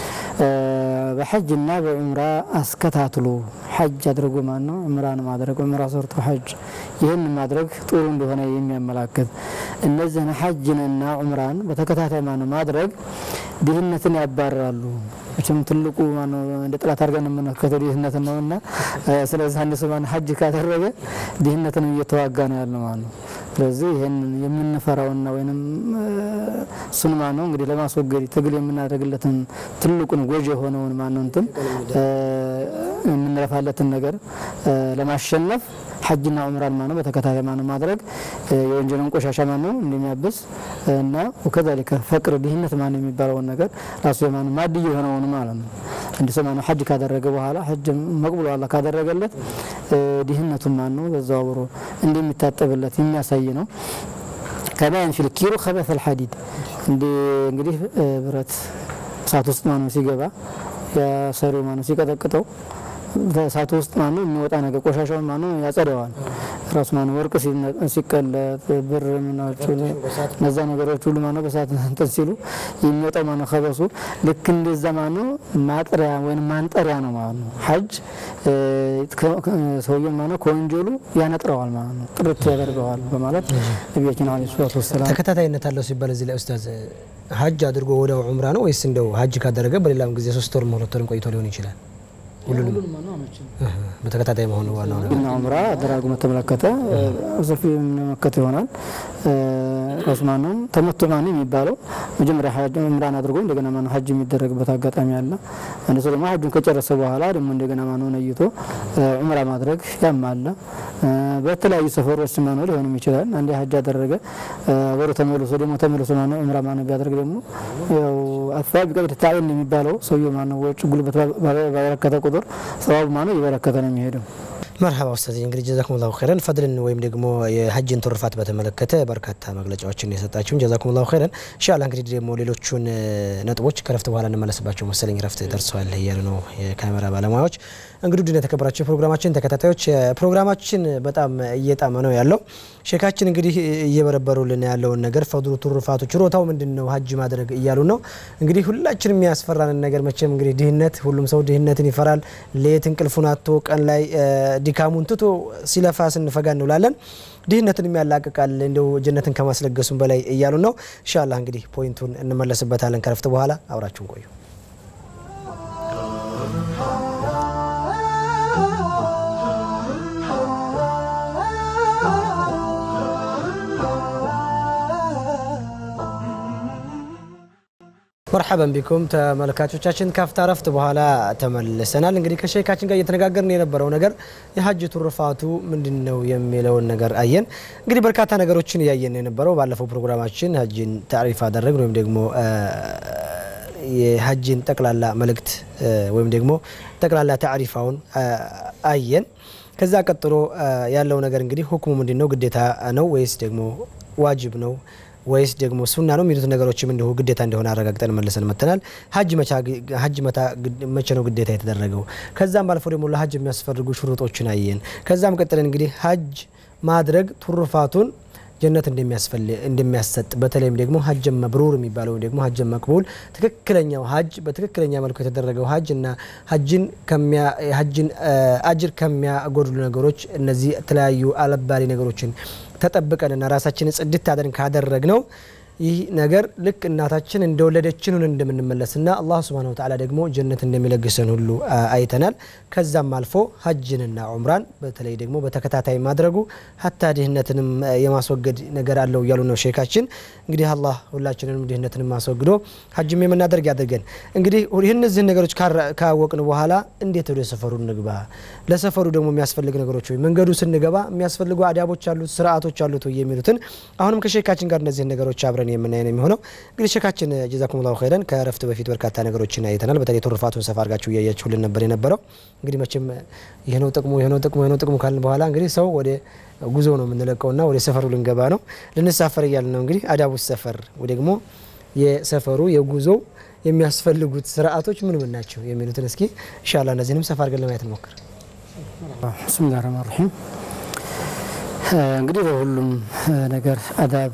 በሐጅና በዑምራ አስከታትሎ ሐጅ አድርጎ ማን ነው ዑምራን ማድረግ ዑምራ ሰርቶ ሐጅ ይህን ማድረግ ጥሩ እንደሆነ የሚያመላክት እነዚህን ሐጅንና ዑምራን በተከታታይ ማን ማድረግ ድህነትን ያባርራሉ። መቼም ትልቁ ማነው እንደ ጥላት አድርገን የምንመለከተው ድህነትን ነውና፣ ስለዚህ አንድ ሰው ሐጅ ካደረገ ድህነትን እየተዋጋ ነው ያለው ማለት ነው። ስለዚህ ይህን የምንፈራውና ወይም እሱን ማነው እንግዲህ ለማስወገድ ትግል የምናደርግለትን ትልቁን ጎጂ የሆነውን ማነው እንትን የምንለፋለትን ነገር ለማሸነፍ ሐጅና ዑምራን ማነው በተከታታይ ማነው ማድረግ የወንጀልን ቆሻሻ ማነው እንደሚያብስ እና ወከዛሊከ ፈቅር ድህነት ማነው የሚባለውን ነገር ራሱ የማነው ማድ የሆነውን ማለት ነው። አንድ ሰው ማነው ሐጅ ካደረገ በኋላ ሐጅ መቅቡል አላህ ካደረገለት ድህነቱን ማነው በዛው አብሮ እንደሚታጠብለት የሚያሳይ ነው። ከማያን ፊል ኪሩ ከበተል ሐዲድ እንግዲህ ብረት እሳት ውስጥ ማነው ሲገባ የሰሪው ማነው ሲቀጠቅጠው እሳቱ ውስጥ ማነው የሚወጣ ነገር ቆሻሻውን ማነው ያጸደዋል። ራሱ ማነው ወርቅ ሲቀለጥ ብር ምናቸው እነዛ ነገሮች ሁሉ ማነው በእሳት እንትን ሲሉ የሚወጣው ማነው ከበሱ ልክ እንደዛ ማነው ማጥሪያ ወይም ማንጠሪያ ነው ማለት ነው። ሐጅ ሰውየው ማነው ከወንጀሉ ያነጥረዋል ማለት ነው፣ ጥርት ያደርገዋል በማለት ነቢያችን ዓለይሂ ሰላቱ ወሰላም ተከታታይነት አለው ሲባል እዚህ ላይ ኡስታዝ ሀጅ አድርጎ ወዲያው ዑምራ ነው ወይስ እንደው ሀጅ ካደረገ በሌላም ጊዜ ሶስት ወርም ሁለት ወርም ቆይቶ ሊሆን ይችላል? ሁሉንም በተከታታይ መሆኑ ዋናው ነገር እና ዑምራ አደራጉ በተመለከተ ሰፊ የምንመለከት ይሆናል። ራሱ ማነው ተመቶ ማነው የሚባለው መጀመሪያ ዑምራን አድርጎ እንደገና ማነው ሀጅ የሚደረግበት አጋጣሚ አለ። አንድ ሰው ደግሞ ሀጁን ከጨረሰ በኋላ ደግሞ እንደገና ማነው ነይቶ ዑምራ ማድረግ ያም አለ። በተለያዩ ሰፈሮች ማነው ሊሆንም ይችላል። አንዴ ሀጅ አደረገ ወደ ተመልሶ ደግሞ ተመልሶ ማነው ዑምራ ማነው ቢያደርግ ደግሞ ያው አፋ ቢቀድር ታይን የሚባለው ሰውየው ማነው ወጭ ጉልበት ባበረከተ ቁጥር ሰዋቡ ማነው እየበረከተ ነው የሚሄደው። መርሀባ ኡስታዝ እንግዲህ ጀዛኩሙላሁ ኸይረን ፈድልን ወይም ደግሞ የሀጅን ትሩፋት በተመለከተ በርካታ መግለጫዎችን የሰጣችሁን ጀዛኩሙላሁ ኸይረን። ኢንሻአላህ እንግዲህ ደግሞ ሌሎቹን ነጥቦች ከረፍት በኋላ እንመለስባቸው መሰለኝ። ረፍት ደርሰዋል እያሉ ነው የካሜራ ባለሙያዎች። እንግዲህ ውድ የተከበራቸው የፕሮግራማችን ተከታታዮች ፕሮግራማችን በጣም እየጣመ ነው ያለው። ሼካችን እንግዲህ እየበረበሩልን ያለውን ነገር ፈድሉ፣ ትሩፋቱ፣ ችሮታው ምንድን ነው ሀጅ ማድረግ እያሉ ነው። እንግዲህ ሁላችን የሚያስፈራንን ነገር መቼም እንግዲህ ድህነት፣ ሁሉም ሰው ድህነትን ይፈራል። ሌት እንቅልፉን አጥቶ ቀን ላይ ድካሙን ትቶ ሲለፋ ስንፈጋ እንውላለን። ድህነትን ያላቅቃል እንደው ጀነትን ከማስለገሱም በላይ እያሉ ነው። ኢንሻአላህ እንግዲህ ፖይንቱን እንመለስበታለን ከረፍት በኋላ አብራችሁን ቆዩ። መርሐበን ቢኩም ተመልካቾቻችን ካፍታ ረፍት በኋላ ተመልሰናል። እንግዲህ ከሼካችን ጋር እየተነጋገርን የነበረው ነገር የሀጅ ቱርፋቱ ምንድን ነው የሚለውን ነገር አየን። እንግዲህ በርካታ ነገሮችን እያየን የነበረው ባለፈው ፕሮግራማችን ሀጅን ታሪፍ አደረግን ወይም ደግሞ የሀጅን ጠቅላላ መልእክት ወይም ደግሞ ጠቅላላ ታሪፋውን አየን። ከዛ ቀጥሎ ያለው ነገር እንግዲህ ሁክሙ ምንድን ነው? ግዴታ ነው ወይስ ደግሞ ዋጅብ ነው ወይስ ደግሞ ሱና ነው የሚሉት ነገሮችም እንዲሁ ግዴታ እንደሆነ አረጋግጠን መልሰን መጥተናል። ሀጅ መቼ ነው ግዴታ የተደረገው? ከዛም ባልፎ ደግሞ ለሀጅ የሚያስፈልጉ ሽሩጦችን አየን። ከዛም ቀጥለን እንግዲህ ሀጅ ማድረግ ቱርፋቱን ጀነት እንደሚያሰጥ በተለይም ደግሞ ሀጀን መብሩር የሚባለው ወይም ደግሞ ሀጀን መቅቡል ትክክለኛው ሀጅ በትክክለኛ መልኩ የተደረገው ሀጅ እና ሀጅን አጅር ከሚያጎድሉ ነገሮች እነዚህ የተለያዩ አለባሪ ነገሮችን ተጠብቀንና ራሳችንን ጽድት አድርገን ካደረግ ነው ይህ ነገር ልክ እናታችን እንደወለደችንን እንደምንመለስና አላህ ስብሃነሁ ወተዓላ ደግሞ ጀነት እንደሚለግሰን ሁሉ አይተናል። ከዛም አልፎ ሀጅንና ዑምራን በተለይ ደግሞ በተከታታይ ማድረጉ ሀታ ድህነትንም የማስወገድ ነገር አለው እያሉ ነው ሼካችን። እንግዲህ አላህ ሁላችንንም ድህነትንም ማስወግዶ ሀጅም የምናደርግ ያድርገን። እንግዲህ እነዚህን ነገሮች ካወቅን በኋላ እንዴት ወደ ሰፈሩ እንግባ? ለሰፈሩ ደግሞ የሚያስፈልግ ነገሮች ወይ መንገዱ ስንገባ የሚያስፈልጉ አዳቦች አሉት፣ ስርዓቶች አሉት ወይ የሚሉትን አሁንም ከሼካችን ጋር እነዚህን ነገሮች አብረን የምናይ ነው የሚሆነው። እንግዲህ ሼካችን ጀዛኩም ላሁ ኸይረን ከረፍት በፊት በርካታ ነገሮችን አይተናል። በተለይ ቱርፋቱን ሰፋ አድርጋችሁ እያያችሁልን ነበር የነበረው። እንግዲህ መቼም ይህ ነው ጥቅሙ ይህ ነው ጥቅሙ ይህ ነው ጥቅሙ ካልን በኋላ እንግዲህ ሰው ወደ ጉዞ ነው የምንለቀውና ወደ ሰፈሩ ልንገባ ነው ልንሳፈር እያልን ነው። እንግዲህ አዳቡ ሰፈር ወይ ደግሞ የሰፈሩ የጉዞ የሚያስፈልጉት ስርዓቶች ምን ምን ናቸው የሚሉትን እስኪ ኢንሻአላህ እነዚህንም ሰፋ አድርገን ለማየት እንሞክር። ብስሚላህ ረህማን ረሂም እንግዲህ በሁሉም ነገር አዳብ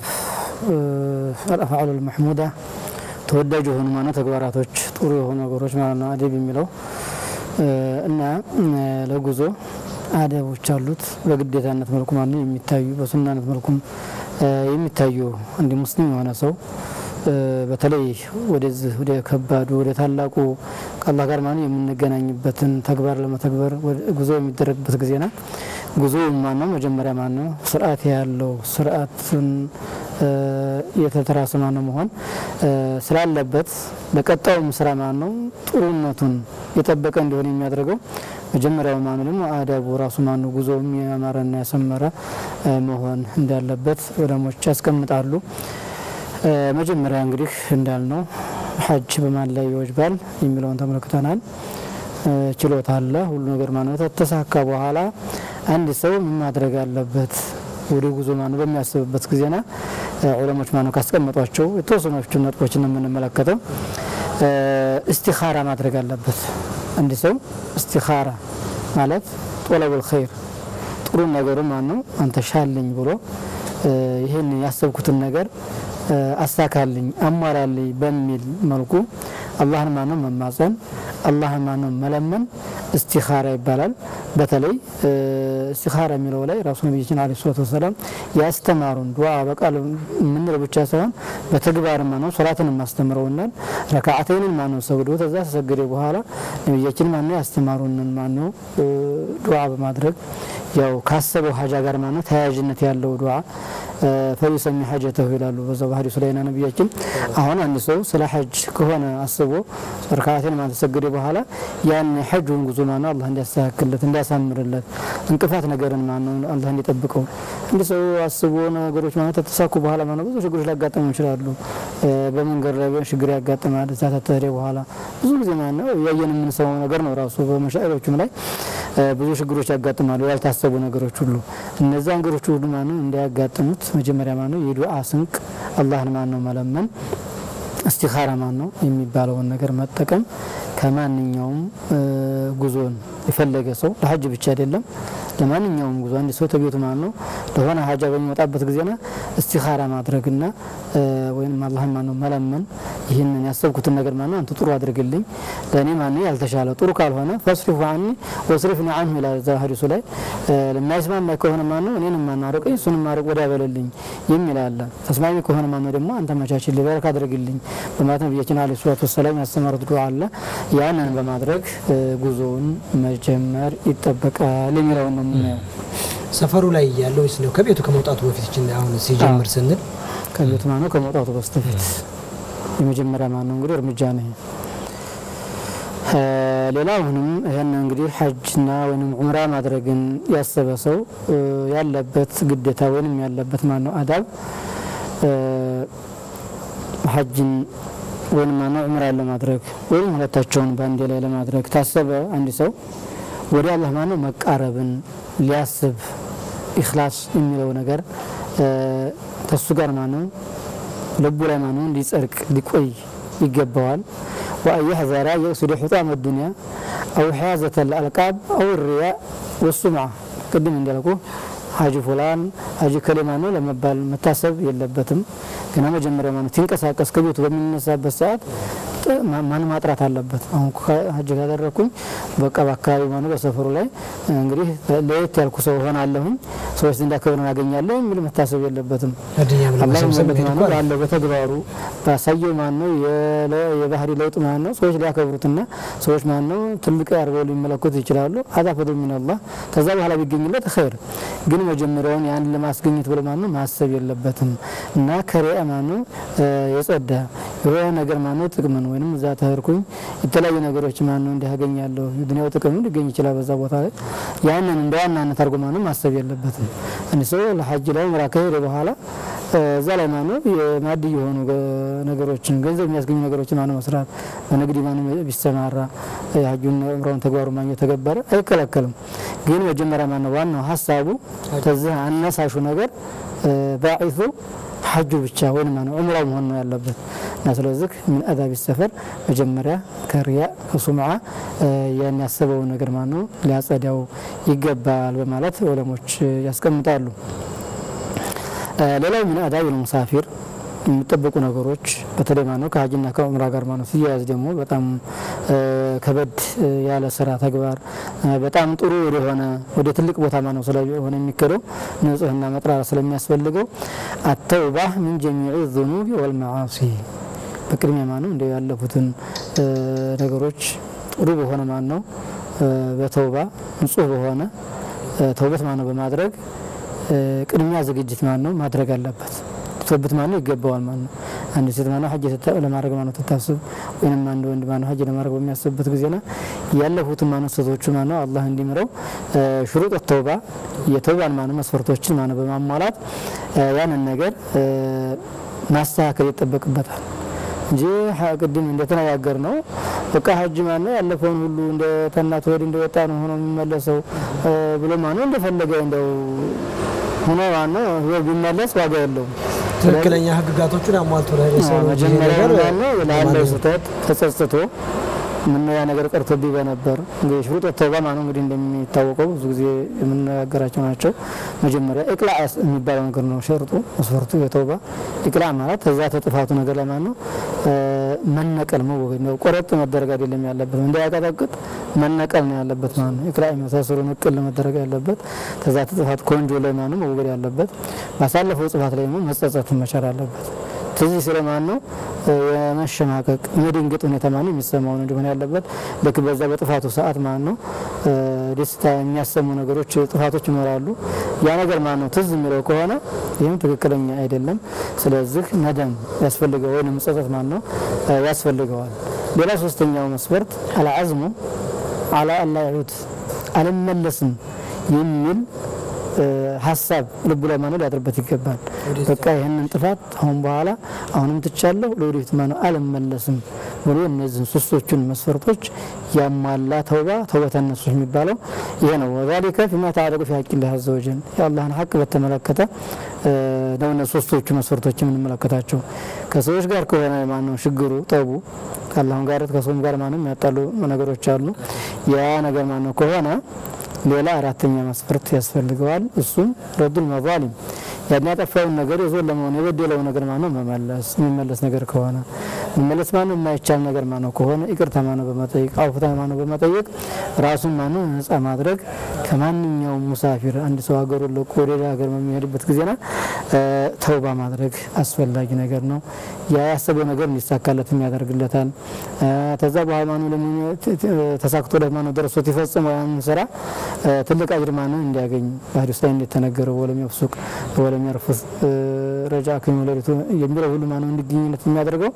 አልአፍዓሉ ልመሕሙዳ ተወዳጅ የሆኑ ማነው ተግባራቶች ጥሩ የሆኑ ነገሮች ማለት ነው አደብ የሚለው እና ለጉዞ አደቦች አሉት። በግዴታነት መልኩ ማነው የሚታዩ በሱናነት መልኩም የሚታዩ አንድ ሙስሊም የሆነ ሰው በተለይ ወደዚህ ወደ ከባዱ ወደ ታላቁ ከአላህ ጋር ማለት የምንገናኝበትን ተግባር ለመተግበር ጉዞ የሚደረግበት ጊዜና ጉዞ ማነው መጀመሪያ ማነው ስርዓት ያለው ስርዓትን የተተራሰ ማነው መሆን ስላለበት ለቀጣዩም ስራ ማነው ጥሩነቱን የጠበቀ እንዲሆን የሚያደርገው መጀመሪያው ማነው ደግሞ አዳቡ ራሱ ማነው ጉዞ የሚያማረና ያሰመረ መሆን እንዳለበት ዑለሞች ያስቀምጣሉ። መጀመሪያ እንግዲህ እንዳልነው ሀጅ በማን ላይ ይወጅባል የሚለውን ተመልክተናል። ችሎታ አለ ሁሉ ነገር ማለት ተተሳካ በኋላ አንድ ሰው ምን ማድረግ አለበት ወደ ጉዞ ማነው በሚያስብበት ጊዜና ዑለሞች ማነው ካስቀመጧቸው የተወሰኖቹን ነጥቦችን ነው የምንመለከተው። እስቲኻራ ማድረግ አለበት። አንድ ሰው እስቲኻራ ማለት ጦለቡል ኸይር ጥሩ ነገሩ ማነው አንተ ሻልኝ ብሎ ይህን ያሰብኩትን ነገር አሳካልኝ አሟላልኝ በሚል መልኩ አላህን ማነው መማፀን አላህን ማነው መለመን እስቲኻራ ይባላል። በተለይ እስቲኻራ የሚለው ላይ ራሱ ነቢያችን ዓለይሂ ሰላቱ ወሰላም ያስተማሩን ዱዓ በቃል የምንለው ብቻ ሳይሆን በተግባር ማነው ሶላትን ማስተምረውናል። ረካዓተይንን ማነው ሰግዶ ተዛ ተሰገደ በኋላ ነቢያችን ማነው ያስተማሩንን ማነው ዱዓ በማድረግ ያው ካሰበው ሀጃ ጋር ማነው ተያያዥነት ያለው ዱዓ ፈዩሰሚ ሀጀተሁ ይላሉ በዛው በሀዲሱ ላይ ነቢያችን። አሁን አንድ ሰው ስለ ሀጅ ከሆነ አስቦ ረካዓቴን ማለት ተሰገደ በኋላ ያን ሐጁን ጉዞ ማነው አላህ እንዲያስተካክልለት እንዲያሳምርለት እንቅፋት ነገርን ማነው አላህ እንዲጠብቀው እንዲ ሰው አስቦ ነገሮች ማለት ተተሳኩ በኋላ ማነው ብዙ ችግሮች ሊያጋጥሙ ይችላሉ። በመንገድ ላይ ችግር ያጋጥማል። እዛ ተተሄደ በኋላ ብዙ ጊዜ ማነው ያየን የምንሰማው ነገር ነው። ራሱ በመሻዕሮችም ላይ ብዙ ችግሮች ያጋጥማሉ። ያልታሰቡ ነገሮች ሁሉ እነዛ ነገሮች ሁሉ ማነው እንዳያጋጥሙት መጀመሪያ ማነው የዱዓ ስንቅ አላህን ማነው መለመን እስቲኻራ ማን ነው የሚባለውን ነገር መጠቀም ከማንኛውም ጉዞን የፈለገ ሰው ለሀጅ ብቻ አይደለም፣ ለማንኛውም ጉዞ አንድ ሰው ተቤቱ ማን ነው ለሆነ ሀጃ በሚወጣበት ጊዜና እስቲኻራ ማድረግና ወይም አላህን ማን ነው መለመን ይህንን ያሰብኩትን ነገር ማን ነው አንተ ጥሩ አድርግልኝ፣ ለእኔ ማን ያልተሻለ ጥሩ ካልሆነ ፈስሪፉ አኒ ወስሪፍኒ አንሁ ይላል እዛ ሀዲሱ ላይ ለማይስማማ ከሆነ ማን ነው እኔንም ማን አርቀኝ እሱንም ማርቅ ወዲያ በለልኝ የሚል አለ። ተስማሚ ከሆነ ማን ነው ደግሞ አንተ መቻችል በረካ አድርግልኝ በማለት ነቢያችን ዓለይሂ ሰላቱ ወሰላም ያስተማሩት ዱዓ አለ። ያንን በማድረግ ጉዞውን መጀመር ይጠበቃል የሚለውን ነው የምናየው። ሰፈሩ ላይ ያለው ወይስ ነው ከቤቱ ከመውጣቱ በፊት ይችን አሁን ሲጀምር ስንል ከቤቱ ማነው ከመውጣቱ በስተፊት የመጀመሪያ ማነው እንግዲህ እርምጃ ነው። ሌላ አሁንም ይህን እንግዲህ ሐጅና ወይም ዑምራ ማድረግን ያሰበ ሰው ያለበት ግዴታ ወይም ያለበት ማነው አዳብ ሐጅን ወይም ማነው ዑምራን ለማድረግ ወይም ሁለታቸውን በአንዴ ላይ ለማድረግ ታሰበ አንድ ሰው ወደ አላህ ማነው መቃረብን ሊያስብ ኢኽላስ የሚለው ነገር ተሱ ጋር ማነው ልቡ ላይ ማነው ሊጸድቅ ሊቆይ ይገባዋል። ወአን የሕዘራ የቅሱደ ሑጣም ዱንያ አው ሕያዘተ ልአልቃብ አው ሪያ ወሱምዓ ቅድም እንዳልኩ ሀጂ ፉላን ሀጂ ከሌማ ነው ለመባል መታሰብ የለበትም። ገና መጀመሪያ ማለት ሲንቀሳቀስ ከቤቱ በሚነሳበት ሰዓት ማን ማጥራት አለበት። አሁን ሀጅ ካደረግኩኝ በቃ በአካባቢ ማነው በሰፈሩ ላይ እንግዲህ ለየት ያልኩ ሰው ሆናለሁኝ ሰዎች ዘንድ ክብርን አገኛለሁ የሚል መታሰብ የለበትም። አላህ ባለው በተግባሩ ባሳየው ማነው የባህሪ ለውጥ ማነው ሰዎች ሊያከብሩትና ሰዎች ማነው ትልቅ አድርገው ሊመለከቱ ይችላሉ። አዛ ፈድል ሚነላህ ከዛ በኋላ ቢገኝለት ኸይር፣ ግን መጀመሪያውን ያን ለማስገኘት ብሎ ማነው ማሰብ የለበትም እና ከሪያ ማነው የጸዳ የሆነ ነገር ማነው ጥቅምን ወይም እዛ ተህርኩኝ የተለያዩ ነገሮች ማነው እንዲህ ያገኛለሁ የዱንያው ጥቅም ሊገኝ ይችላል በዛ ቦታ ላይ ያንን እንደ ዋናነት አድርጎ ማነው ማሰብ የለበትም። እንዲ ሰው ለሐጅ ላይ ምራ ከሄደ በኋላ እዛ ላይ ማነው የማድ የሆኑ ነገሮችን ገንዘብ የሚያስገኙ ነገሮችን ማነው መስራት በንግድ ማነው ቢሰማራ የሐጁን ዑምራውን ተግባሩ ማግኘት ተገበረ አይከለከልም። ግን መጀመሪያ ማነው ዋናው ሀሳቡ ከዚህ አነሳሹ ነገር ባዒቱ ሐጁ ብቻ ወይም ማነው ዑምራው መሆን ነው ያለበት እና ስለዚህ ምን አዳቢ ሰፈር መጀመሪያ ከሪያ ከሱምዓ ያን ያሰበውን ነገር ማነው ሊያጸዳው ይገባል በማለት ዑለሞች ያስቀምጣሉ። ሌላው ምን አዳቢ ሙሳፊር የሚጠበቁ ነገሮች በተለይ ማነው ከሀጅና ከዑምራ ጋር ማነው ሲያያዝ ደግሞ በጣም ከበድ ያለ ስራ ተግባር በጣም ጥሩ ወደሆነ ወደ ትልቅ ቦታ ማነው ስለሆነ የሚከደው ንጽህና መጥራራ ስለሚያስፈልገው አተውባ ምን ጀሚዕ ዙኑቢ ወልመዓሲ በቅድሚያ ማነው እንደ ያለፉትን ነገሮች ጥሩ በሆነ ማነው በተውባ ንጹህ በሆነ ተውበት ማነው በማድረግ ቅድሚያ ዝግጅት ማነው ማድረግ አለበት። ቶብት ማነው ይገባዋል ማነው አንድ ሴት ማነው ሀጅ ለማድረግ ማነው ትታስብ ወይም አንድ ወንድ ማነው ሀጅ ለማድረግ በሚያስብበት ጊዜና ያለፉትን ማነው ስህተቶቹ ማነው አላህ እንዲምረው ሽሩጥ ተውባ የተውባን ማነው መስፈርቶችን ማነው በማሟላት ያንን ነገር ማስተካከል ይጠበቅበታል እንጂ ቅድም እንደተነጋገር ነው በቃ ሀጅ ማነው ያለፈውን ሁሉ እንደ ተናት ወዲህ እንደወጣ ነው ሆኖ የሚመለሰው ብሎ ማነው እንደፈለገ እንደው ሆኖ ማነው ቢመለስ ዋጋ የለውም። ትክክለኛ ህግጋቶቹን አሟልቶ ለሰው ልጅ ይሄ መጀመሪያ ነገር ያለው ላለው ስህተት ተጸጽቶ ምን ያ ነገር ቀርቶብኝ በነበር እንግዲህ ሽሩጥ ተውባ ማነው እንግዲህ እንደሚታወቀው ብዙ ጊዜ የምነጋገራቸው ናቸው። መጀመሪያ እቅላ የሚባለው ነገር ነው ሸርጡ መስፈርቱ የተውባ እቅላ ማለት ከዛ ተጥፋቱ ነገር ላይ ማነው መነቀል መወገድ ነው። ቆረጥ መደረግ አይደለም ያለበት እንዳያቀጠቅጥ መነቀል ነው ያለበት ማለት ነው። እቅላ የመሳሰሉ ንቅል መደረግ ያለበት ከዛ ተጥፋት ከወንጆ ላይ ማነው መወገድ ያለበት ባሳለፈው ጽፋት ላይ ደግሞ መጸጸት መቻል አለበት። ትዝ ስለማን ነው የመሸማቀቅ የመደንገጥ ሁኔታ ማነው የሚሰማው ነው እንዲሆን ያለበት። ልክ በዛ በጥፋቱ ሰዓት ማን ነው ደስታ የሚያሰሙ ነገሮች ጥፋቶች ይኖራሉ። ያ ነገር ማን ነው ትዝ የሚለው ከሆነ ይህም ትክክለኛ አይደለም። ስለዚህ ነደም ያስፈልገው ወይም ጸጸት ማን ነው ያስፈልገዋል። ሌላ ሶስተኛው መስፈርት አልዓዝሙ አላ አላ ያዑድ አልመለስም የሚል ሀሳብ ልቡ ላይ ማነው ሊያድርበት ይገባል። በቃ ይህንን ጥፋት አሁን በኋላ አሁንም ትቻለሁ ለወደፊት ማነው አልመለስም ብሎ እነዚህን ሶስቶቹን መስፈርቶች ያሟላ ተውባ ተውበተ ነሱህ የሚባለው ይሄ ነው። ወዛሊከ ፊማ ተዓለቁ ፊ ሐቂላህ አዘ ወጀል የአላህን ሐቅ በተመለከተ ነው እነ ሶስቶቹ መስፈርቶች የምንመለከታቸው። ከሰዎች ጋር ከሆነ ማነው ችግሩ ጠቡ ከአላህም ጋር ከሰውም ጋር ማነው የሚያጣሉ ነገሮች አሉ። ያ ነገር ማነው ከሆነ ሌላ አራተኛ መስፈርት ያስፈልገዋል። እሱም ረዱል መዛሊም ያን ያጠፋውን ነገር የዞን ለመሆን የበደለው ነገር ማነው መመለስ የሚመለስ ነገር ከሆነ መመለስ ማነው የማይቻል ነገር ማነው ከሆነ ይቅርታ ማነው በመጠየቅ አውፍታ ማነው በመጠየቅ ራሱን ማነው ነጻ ማድረግ ከማንኛውም ሙሳፊር አንድ ሰው ሀገሩን ለቆ ወደ ሌላ ሀገር በሚሄድበት ጊዜና ተውባ ማድረግ አስፈላጊ ነገር ነው። ያ ያሰበው ነገር እንዲሳካለት ያደርግለታል። ከዛ በኋላ ማነው ተሳክቶለት ማነው ደርሶት ይፈጽመው ያን ስራ ትልቅ አጅር ማነው እንዲያገኝ በሐዲስ ላይ እንደተነገረው ወለም የፍሱቅ ወለም የርፉስ ረጃ ከሚወለዱት የሚለው ሁሉ ማነው እንዲገኝለት የሚያደርገው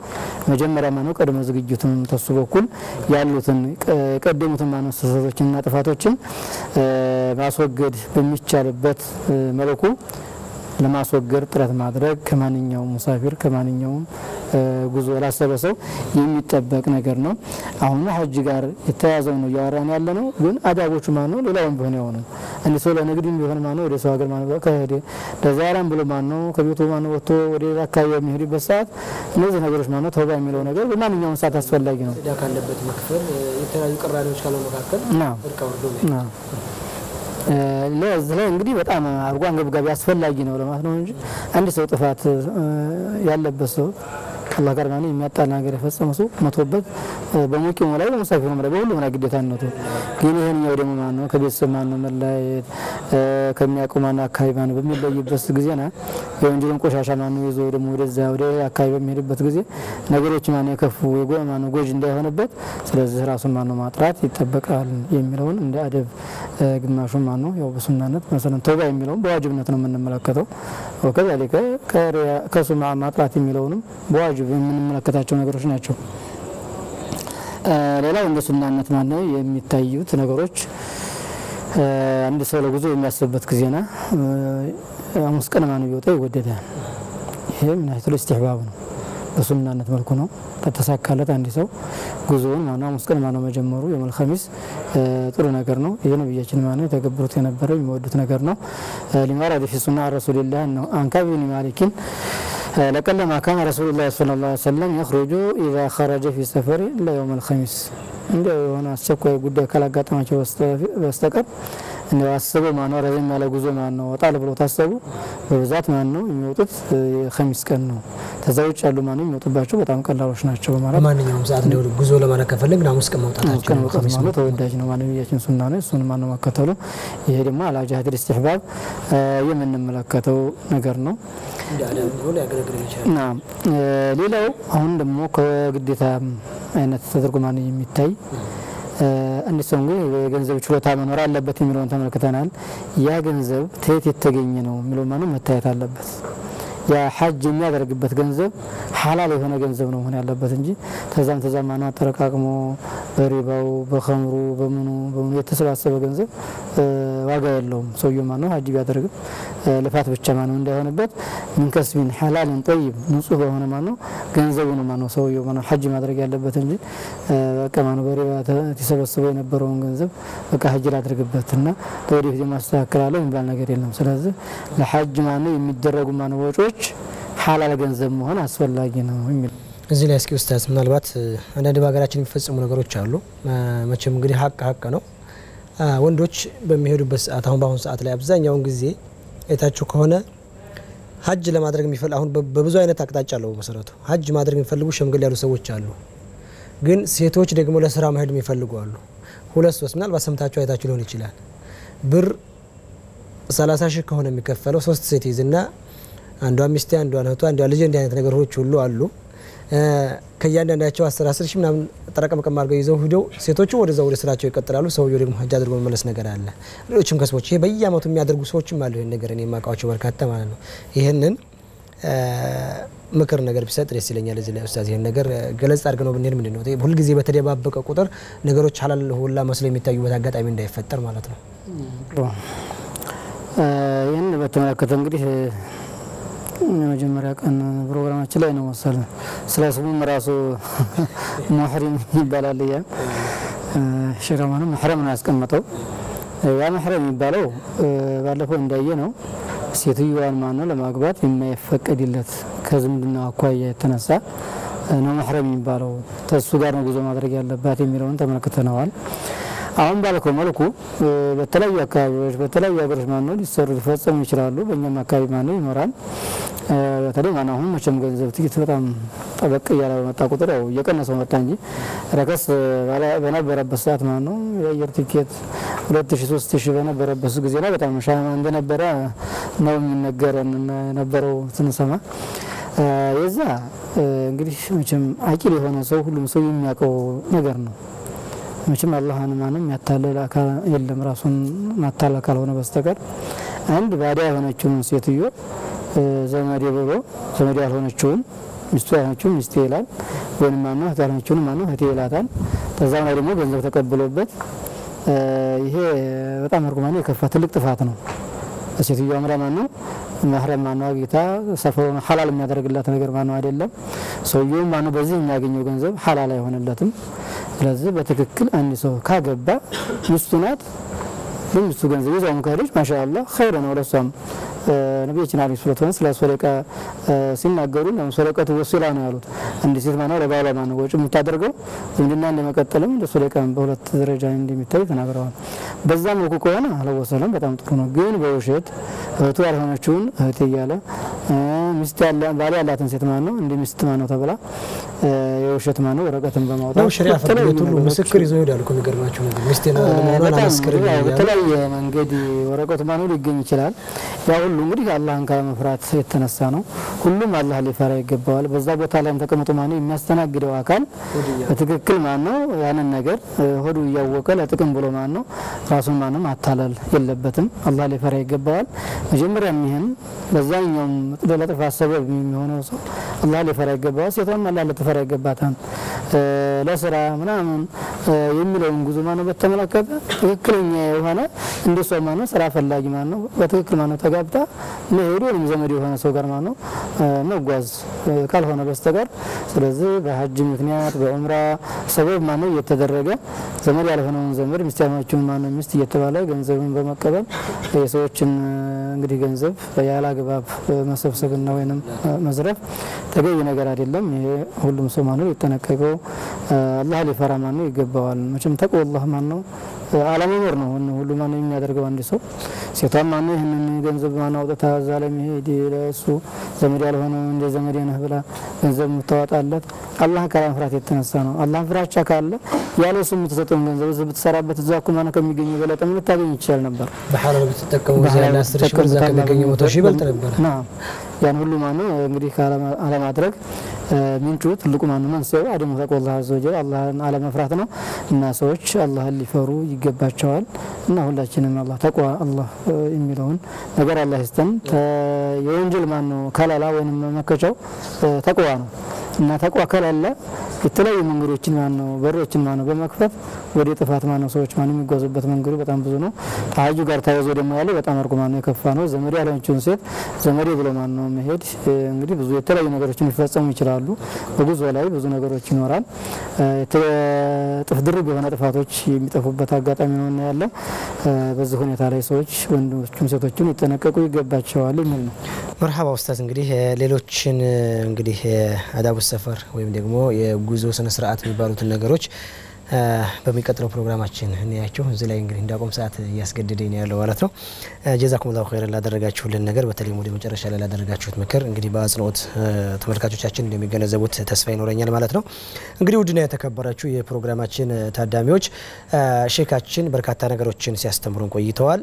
መጀመሪያ ማነው ቀድሞ ዝግጅቱን ተሱ በኩል ያሉትን የቀደሙትን ማነው ስህተቶችንና ጥፋቶችን ማስወገድ በሚቻልበት መልኩ ለማስወገድ ጥረት ማድረግ ከማንኛውም ሙሳፊር ከማንኛውም ጉዞ ላሰበ ሰው የሚጠበቅ ነገር ነው። አሁን ሀጅ ጋር የተያዘው ነው እያወራን ያለ ነው። ግን አዳቦቹ ማን ነው? ሌላውም ቢሆን የሆኑ እንዲ ሰው ለንግድም ቢሆን ማን ነው ወደ ሰው ሀገር ማን ነው ከሄደ ለዛራም ብሎ ማን ነው ከቤቱ ማን ነው ወጥቶ ወደ ሌላ አካባቢ የሚሄድበት ሰዓት እነዚህ ነገሮች ማን ነው ተውባ የሚለው ነገር በማንኛውም ሰዓት አስፈላጊ ነው። ዕዳ ካለበት መክፈል፣ የተለያዩ ቅራኔዎች ካለው መካከል ና እርቅ አውርዶ ና ለዚህ ላይ እንግዲህ በጣም አድርጎ አንገብጋቢ አስፈላጊ ነው ለማለት ነው እንጂ አንድ ሰው ጥፋት ያለበት ሰው ከአላህ ጋር ማለት የሚያጣል ነገር የፈጸመ ሰው መቶበት በሙቂሙ ላይ በሙሳፊሩም ላይ በሁሉም ላይ ግዴታነቱ ግን ይህንኛው ደግሞ ማን ነው ከቤተሰብ ማን ነው መለያየት ከሚያውቀው ማን አካባቢ ማን በሚለይበት ጊዜ ና የወንጀልን ቆሻሻ ማን ነው ይዞ ደግሞ ወደዛ ወደ አካባቢ በሚሄድበት ጊዜ ነገሮች ማን ነው የከፉ ማን ነው ጎጅ እንዳይሆንበት ስለዚህ ራሱን ማን ነው ማጥራት ይጠበቃል የሚለውን እንደ አደብ ግማሹን ማን ነው ያው በሱናነት መሰለን ተውባ የሚለውን በዋጅብነት ነው የምንመለከተው ወከዛሊከ ከሱ ማጥራት የሚለውንም በዋጅብ የምንመለከታቸው ነገሮች ናቸው። ሌላው እንደ ሱናነት ማነው የሚታዩት ነገሮች አንድ ሰው ለጉዞ የሚያስብበት ጊዜና ሐሙስ ቀን ማነው ቢወጣ ይወደዳል። ይሄ ምን አይነት ኢስቲህባብ ነው፣ በሱናነት መልኩ ነው። ከተሳካለት አንድ ሰው ጉዞውን ማነው ሐሙስ ቀን ማነው መጀመሩ የመል ኸሚስ ጥሩ ነገር ነው። ይህ ነቢያችን ማነው የተገብሩት የነበረው የሚወዱት ነገር ነው። ሊማራ ፊ ሱና ረሱልላህ ነው አንካቢ ብን ማሊኪን ለቀለማ ካነ ረሱሉላህ ሰለላሁ ዐለይሂ ወሰለም የኽሩጁ ኢዛ ኸረጀ ፊ ሰፈሪ ለየውም አልኸሚስ እንደ የሆነ አስቸኳይ ጉዳይ ካላጋጠማቸው በስተቀር እንደ አስበው ማነው ረዘም ያለ ጉዞ ማነው ወጣል ብሎ ታሰቡ በብዛት ማነው የሚወጡት የኸሚስ ቀን ነው። ከዛ ውጭ ያሉ ማነው የሚወጡባቸው በጣም ቀላሎች ናቸው በማለት በማንኛውም ሰዓት እንደው ጉዞ ለማድረግ ከፈለግን ሐሙስ ቀን መውጣታቸው ቀን መውጣት ማነው ተወዳጅ ነው። ማነው ነቢያችን ሱና ነው። እሱን ማነው መከተሉ ይሄ ደግሞ አላ ጃህድ ኢስቲህባብ የምንመለከተው ነገር ነው። እንደ አዳም ሆኖ ሊያገለግል ይችላል። ና ሌላው አሁን ደግሞ ከግዴታ አይነት ተደርጎ ማነው የሚታይ አንድ ሰው እንግዲህ የገንዘብ ችሎታ መኖር አለበት የሚለውን ተመልክተናል። ያ ገንዘብ ተየት የተገኘ ነው የሚለው ማነው መታየት አለበት። ያ ሐጅ የሚያደርግበት ገንዘብ ሐላል የሆነ ገንዘብ ነው መሆን ያለበት እንጂ ተዛም ተዛም ማነው አጠረቃቅሞ በሪባው በኸምሩ በምኑ በምኑ የተሰባሰበ ገንዘብ ዋጋ የለውም። ሰውየው ማነው ሐጅ ቢያደርግም ልፋት ብቻ ማነው እንዳይሆንበት ሚንከስቢን ሐላልን ጠይብ ንጹህ በሆነ ማነው ገንዘቡ ነው ማነው ሰውየው ማነው ሐጅ ማድረግ ያለበት እንጂ በቃ ማነው በሪባ ተሰበስበው የነበረውን ገንዘብ በቃ ሐጅ ላድርግበት እና ለወደፊት የማስተካከላለሁ የሚባል ነገር የለም። ስለዚህ ለሐጅ ማነው የሚደረጉ ማነው ወጪዎች ሐላል ገንዘብ መሆን አስፈላጊ ነው የሚል እዚህ ላይ እስኪ ኡስታዝ ምናልባት አንዳንድ በሀገራችን የሚፈጸሙ ነገሮች አሉ። መቼም እንግዲህ ሀቅ ሀቅ ነው። ወንዶች በሚሄዱበት ሰዓት አሁን በአሁኑ ሰዓት ላይ አብዛኛውን ጊዜ አይታችሁ ከሆነ ሀጅ ለማድረግ የሚፈል አሁን በብዙ አይነት አቅጣጫ አለው። መሰረቱ ሀጅ ማድረግ የሚፈልጉ ሸምገል ያሉ ሰዎች አሉ። ግን ሴቶች ደግሞ ለስራ መሄድ የሚፈልጉ አሉ። ሁለት ሶስት ምናልባት ሰምታችሁ አይታችሁ ሊሆን ይችላል። ብር ሰላሳ ሺህ ከሆነ የሚከፈለው ሶስት ሴት ይዝና አንዷ ሚስቴ፣ አንዷ እህቷ፣ አንዷ ልጅ እንዲህ አይነት ነገሮች ሁሉ አሉ። ከእያንዳንዳቸው አስር አስር ሺህ ምናምን ጠረቀምቀም አድርገው ይዘው ሂደው ሴቶቹ ወደዛ ወደ ስራቸው ይቀጥላሉ። ሰውየው ደግሞ ሀጅ አድርጎ መመለስ ነገር አለ። ሌሎችም ከስቦች ይሄ በየአመቱ የሚያደርጉ ሰዎችም አሉ። ይህን ነገር እኔ የማውቃቸው በርካታ ማለት ነው። ይህንን ምክር ነገር ቢሰጥ ደስ ይለኛል። እዚህ ላይ ኡስታዝ ይህን ነገር ገለጽ አድርገ ነው ብንሄድ ምንድን ነው ሁልጊዜ በተደባበቀ ቁጥር ነገሮች ሀላል ሁላ መስለው የሚታዩበት አጋጣሚ እንዳይፈጠር ማለት ነው። ይህን በተመለከተ እንግዲህ የመጀመሪያ ቀን ፕሮግራማችን ላይ ነው መሰለ ስለ ስሙም ራሱ ሙሕሪም ይባላል። ያ ሽረማኑ መሕረም ነው ያስቀመጠው። ያ መሕረም የሚባለው ባለፈው እንዳየ ነው ሴትዮዋን ማነው ለማግባት የማይፈቀድለት ከዝምድና አኳያ የተነሳ ነው መሕረም የሚባለው። ተሱ ጋር ነው ጉዞ ማድረግ ያለባት የሚለውን ተመልክተነዋል። አሁን ባልከው መልኩ በተለያዩ አካባቢዎች በተለያዩ ሀገሮች ማነው ሊሰሩ ሊፈጸሙ ይችላሉ። በእኛም አካባቢ ማነው ይኖራል። በተለይ ማነው አሁን መቼም ገንዘብ ትኬት በጣም ጠበቅ እያለ በመጣ ቁጥር ያው እየቀነሰው መጣ እንጂ ረከስ በነበረበት ሰዓት ማነው የአየር ቲኬት ሁለት ሺ ሶስት ሺ በነበረበት ጊዜ ላይ በጣም ሻማ እንደነበረ ነው የሚነገረን የነበረው ስንሰማ የዛ እንግዲህ መቼም አቂል የሆነ ሰው ሁሉም ሰው የሚያውቀው ነገር ነው። መቼም አላህን ማንም ያታለል አካል የለም ራሱን ማታለል ካልሆነ በስተቀር አንድ ባዳ የሆነችውን ሴትዮ ዘመዴ ብሎ ዘመዴ ያልሆነችውን ሚስቱ ያልሆነችውን ሚስቴ ይላል። ወይም ማነው እህት ያልሆነችውን ማነው እህቴ ይላታል። ከዛም ላይ ደግሞ ገንዘብ ተቀብሎበት ይሄ በጣም እርጉማን የከፋ ትልቅ ጥፋት ነው። ሴትዮዋም ላይ ማነው መህረም ማነው አግኝታ ሰፈሩን ሀላል የሚያደርግላት ነገር ማነው አይደለም። ሰውየውም ማነው በዚህ የሚያገኘው ገንዘብ ሀላል አይሆንለትም። ስለዚህ በትክክል አንድ ሰው ካገባ ሚስቱ ናት በሚስቱ ገንዘብ ይዛውም ከሄደች ማሻአላህ ኸይር ነው ለሷም። ነቢያችን አለይሂ ሰላቱ ወሰላም ስለ ሶደቃ ሲናገሩ ነው ሶደቀቱ ወሲላ ነው ያሉት። አንድ ሴት ማነው ለባሏ ማነው ወጪ የምታደርገው ዝምድና እንደመቀጠልም እንደ ሶደቃም በሁለት ደረጃ እንደሚታይ ተናግረዋል። በዛ መልኩ ከሆነ አለወሰለም በጣም ጥሩ ነው። ግን በውሸት እህቱ ያልሆነችውን እህት እያለ ሚስት ያለ ባል ያላትን ሴት ማነው እንደ ሚስት ማነው ተብላ የውሸት ማነው ወረቀትን በማውጣት ነው ሸሪዓ ፍርድ ቤት ሁሉ ምስክር ይዘው ይሄዳሉ እኮ የሚገርማቸው ነገር ሚስቴን ለመሆኗን አመስክርልኝ እያሉ በተለያየ መንገድ ወረቀቱ ማነው ሊገኝ ይችላል። ያ ሁሉ እንግዲህ አላህን ካለመፍራት የተነሳ ነው። ሁሉም አላህ ሊፈራ ይገባዋል። በዛ ቦታ ላይም ተቀምጦ ማነው የሚያስተናግደው አካል በትክክል ማነው ያንን ነገር ሆዱ እያወቀ ለጥቅም ብሎ ማነው ራሱን ማነው ማታለል የለበትም። አላህ ሊፈራ ይገባዋል። መጀመሪያ ይህን በዛኛውም ለጥፋት ሰበብ የሚሆነው ሰው አላህ ሊፈራ ይገባዋል። ሴቷም አላህ ልትፈራ ይገባታል። ለስራ ምናምን የሚለውን ጉዞ ማነው በተመለከተ ትክክለኛ የሆነ እንደሷ ማነው ስራ ፈላጊ ማነው በትክክል ማነው ተጋብታ መሄዱ ወይም ዘመድ የሆነ ሰው ጋር ማነው መጓዝ ካልሆነ በስተቀር ስለዚህ በሀጅ ምክንያት በዑምራ ሰበብ ማነው እየተደረገ ዘመድ ያልሆነውን ዘመድ ሚስት ያልሆነችውን ማነው ሚስት እየተባለ ገንዘብን በመቀበል የሰዎችን እንግዲህ ገንዘብ ያለ አግባብ መሰብሰብና ወይንም መዝረፍ ተገቢ ነገር አይደለም። ይሄ ሁሉም ሰው ማነው ሊጠነቀቀው አላህ ሊፈራ ማነው ይገባዋል። መቼም ተቅወላህ ማነው አለመኖር ነው ሁሉ ማነው የሚያደርገው አንድ ሰው ሴቷም ማነው ይህንን ገንዘብ ማነው አውጥታ እዛ ላይ መሄድ ለእሱ ዘመድ ያልሆነ እንደ ዘመድ ነህ ብላ ገንዘብ የምታወጣለት አላህ ካለመፍራት የተነሳ ነው። አላህ ፍራቻ ካለ ያለ እሱ የምትሰጠውን ገንዘብ እዚህ ብትሰራበት እዛ እኮ ማነው ከሚገኝ የበለጠ ምን ልታገኝ ይችላል ነበር። በሐላል ብትጠቀሙ ጊዜ ያለ አስር ሺህ ብር እዛ ከሚገኘው መቶ ሺህ ይበልጥ ነበር። ናም ያን ሁሉ ማነው እንግዲህ አለማድረግ ምንጩ ትልቁ ማነው መንስኤው አደሙ ተቅወላህ አዘወጀል አላህን አለመፍራት ነው። እና ሰዎች አላህን ሊፈሩ ይገባቸዋል። እና ሁላችንም አላህ ተቅዋ አላህ የሚለውን ነገር አላህ ይስጠን። የወንጀል ማነው ከለላ ወይም መመከቻው ተቅዋ ነው። እና ተቅዋ ከሌለ የተለያዩ መንገዶችን ማነው በሮችን ማነው በመክፈት ወደ ጥፋት ማነው ሰዎች ማነው የሚጓዙበት መንገዱ በጣም ብዙ ነው። ከሀጁ ጋር ተያይዞ ደግሞ ያለው በጣም አርጎ ማነው የከፋ ነው። ዘመድ ያልሆነችውን ሴት ዘመዴ ብሎ ማነው መሄድ እንግዲህ ብዙ የተለያዩ ነገሮችን ሊፈጸሙ ይችላሉ። በጉዞ ላይ ብዙ ነገሮች ይኖራል። ጥፍ ድርብ የሆነ ጥፋቶች የሚጠፉበት አጋጣሚ ነው ያለው። በዚህ ሁኔታ ላይ ሰዎች ወንዶችም ሴቶችም ሊጠነቀቁ ይገባቸዋል የሚል ነው። መርሀባ ኡስታዝ፣ እንግዲህ ሌሎችን እንግዲህ አዳቡ ሰፈር ወይም ደግሞ የጉዞ ስነ ስርዓት የሚባሉትን ነገሮች በሚቀጥለው ፕሮግራማችን እንያቸው። እዚህ ላይ እንግዲህ እንዳቆም ሰዓት እያስገደደኝ ነው ያለው ማለት ነው። ጀዛኩም ላሁ ኸይረን ላደረጋችሁልን ነገር በተለይም ወደ መጨረሻ ላይ ላደረጋችሁት ምክር እንግዲህ በአጽንኦት ተመልካቾቻችን እንደሚገነዘቡት ተስፋ ይኖረኛል ማለት ነው። እንግዲህ ውድና የተከበራችሁ የፕሮግራማችን ታዳሚዎች ሼካችን በርካታ ነገሮችን ሲያስተምሩን ቆይተዋል።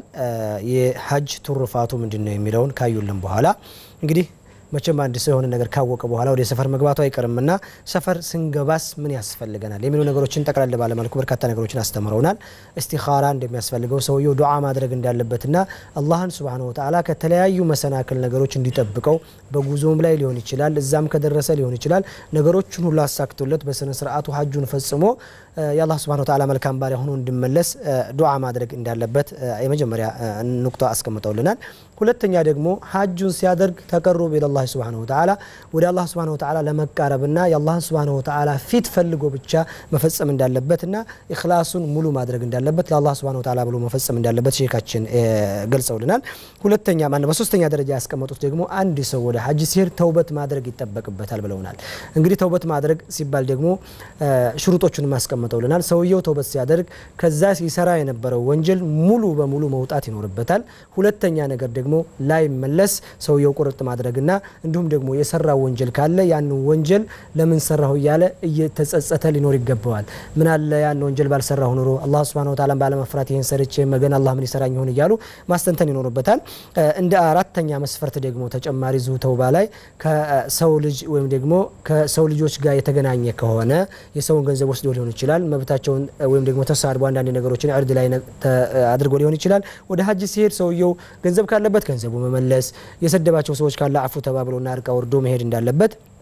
የሀጅ ትሩፋቱ ምንድን ነው የሚለውን ካዩልን በኋላ እንግዲህ መቼም አንድ ሰው የሆነ ነገር ካወቀ በኋላ ወደ ሰፈር መግባቱ አይቀርምና ሰፈር ስንገባስ ምን ያስፈልገናል የሚሉ ነገሮችን ጠቅላላ ባለመልኩ በርካታ ነገሮችን አስተምረውናል። እስቲኻራ እንደሚያስፈልገው ሰውየው ዱዓ ማድረግ እንዳለበትና አላህን ሱብሓነሁ ወተዓላ ከተለያዩ መሰናክል ነገሮች እንዲጠብቀው በጉዞም ላይ ሊሆን ይችላል፣ እዛም ከደረሰ ሊሆን ይችላል። ነገሮችን ሁሉ አሳክቶለት በስነ ስርዓቱ ሀጁን ፈጽሞ የአላህ ሱብሓነሁ ወተዓላ መልካም ባሪያ ሆኖ እንዲመለስ ዱዓ ማድረግ እንዳለበት የመጀመሪያ ኑቅጣ አስቀምጠውልናል። ሁለተኛ ደግሞ ሀጁን ሲያደርግ ተቀሩብ ኢለላህ ሱብሓነሁ ወተዓላ ወደ አላህ ሱብሓነሁ ወተዓላ ለመቃረብና የአላህን ሱብሓነሁ ወተዓላ ፊት ፈልጎ ብቻ መፈጸም እንዳለበትና ኢኽላሱን ሙሉ ማድረግ እንዳለበት ለአላህ ሱብሓነሁ ወተዓላ ብሎ መፈጸም እንዳለበት ሼካችን ገልጸውልናል። ሁለተኛ ማነው በሶስተኛ ደረጃ ያስቀመጡት ደግሞ አንድ ሰው ወደ ሀጅ ሲሄድ ተውበት ማድረግ ይጠበቅበታል ብለውናል። እንግዲህ ተውበት ማድረግ ሲባል ደግሞ ሽሩጦቹን ማስቀምጠውልናል። ሰውየው ተውበት ሲያደርግ ከዛ ሲሰራ የነበረው ወንጀል ሙሉ በሙሉ መውጣት ይኖርበታል። ሁለተኛ ነገር ደግሞ ላይመለስ ሰውየው ቁርጥ ማድረግና እንዲሁም ደግሞ የሰራው ወንጀል ካለ ያን ወንጀል ለምን ሰራሁ እያለ እየተጸጸተ ሊኖር ይገባዋል። ምን አለ ያን ወንጀል ባልሰራሁ ኑሮ አላህ ሱብሓነሁ ወተዓላ ባለመፍራት ይህን ሰርቼ መገን አላህ ምን ይሰራኝ ይሆን እያሉ ማስተንተን ይኖርበታል። እንደ አራተኛ መስፈርት ደግሞ ተጨማሪ ዙ ተውባ ላይ ከሰው ልጅ ወይም ደግሞ ከሰው ልጆች ጋር የተገናኘ ከሆነ የሰውን ገንዘብ ወስዶ ሊሆን ይችላል። መብታቸውን ወይም ደግሞ ተሳድቦ አንዳንድ ነገሮችን እርድ ላይ አድርጎ ሊሆን ይችላል። ወደ ሀጅ ሲሄድ ሰውየው ገንዘብ ካለበት ገንዘቡ መመለስ፣ የሰደባቸው ሰዎች ካለ አፉ ተባብሎና እርቃ ወርዶ መሄድ እንዳለበት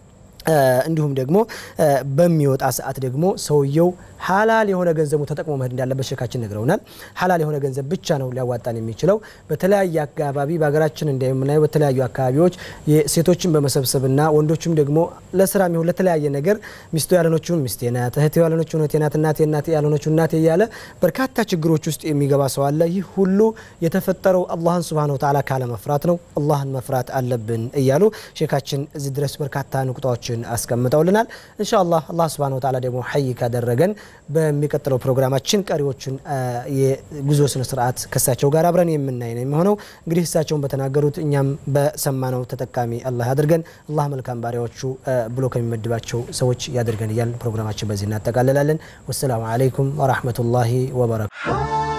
እንዲሁም ደግሞ በሚወጣ ሰዓት ደግሞ ሰውየው ሀላል የሆነ ገንዘቡ ተጠቅሞ መሄድ እንዳለበት ሼካችን ነግረውናል። ሀላል የሆነ ገንዘብ ብቻ ነው ሊያዋጣን የሚችለው። በተለያየ አካባቢ በሀገራችን እንደምናየው በተለያዩ አካባቢዎች ሴቶችን በመሰብሰብና ወንዶችም ደግሞ ለስራ የሚሆን ለተለያየ ነገር ሚስቱ ያልሆነችውን ሚስቴ ናት፣ እህቴ ያልሆነችውን እህቴ ናት፣ እናቴ እናቴ ያልሆነችውን እናቴ እያለ በርካታ ችግሮች ውስጥ የሚገባ ሰው አለ። ይህ ሁሉ የተፈጠረው አላህን ሱብሃነሁ ወተዓላ ካለመፍራት ነው። አላህን መፍራት አለብን እያሉ ሼካችን እዚህ ድረስ በርካታ ንቁጣዎችን አስቀምጠውልናል። ኢንሻአላህ አላህ ሱብሃነሁ ወተዓላ ደግሞ ሀይ ካደረገን በሚቀጥለው ፕሮግራማችን ቀሪዎቹን የጉዞ ስነ ስርዓት ከሳቸው ጋር አብረን የምናይ ነው የሚሆነው። እንግዲህ እሳቸውን በተናገሩት እኛም በሰማነው ተጠቃሚ አላህ ያድርገን። አላህ መልካም ባሪያዎቹ ብሎ ከሚመድባቸው ሰዎች ያድርገን እያልን ፕሮግራማችን በዚህ እናጠቃልላለን። ወሰላሙ አለይኩም ወራህመቱላሂ ወበረካቱ።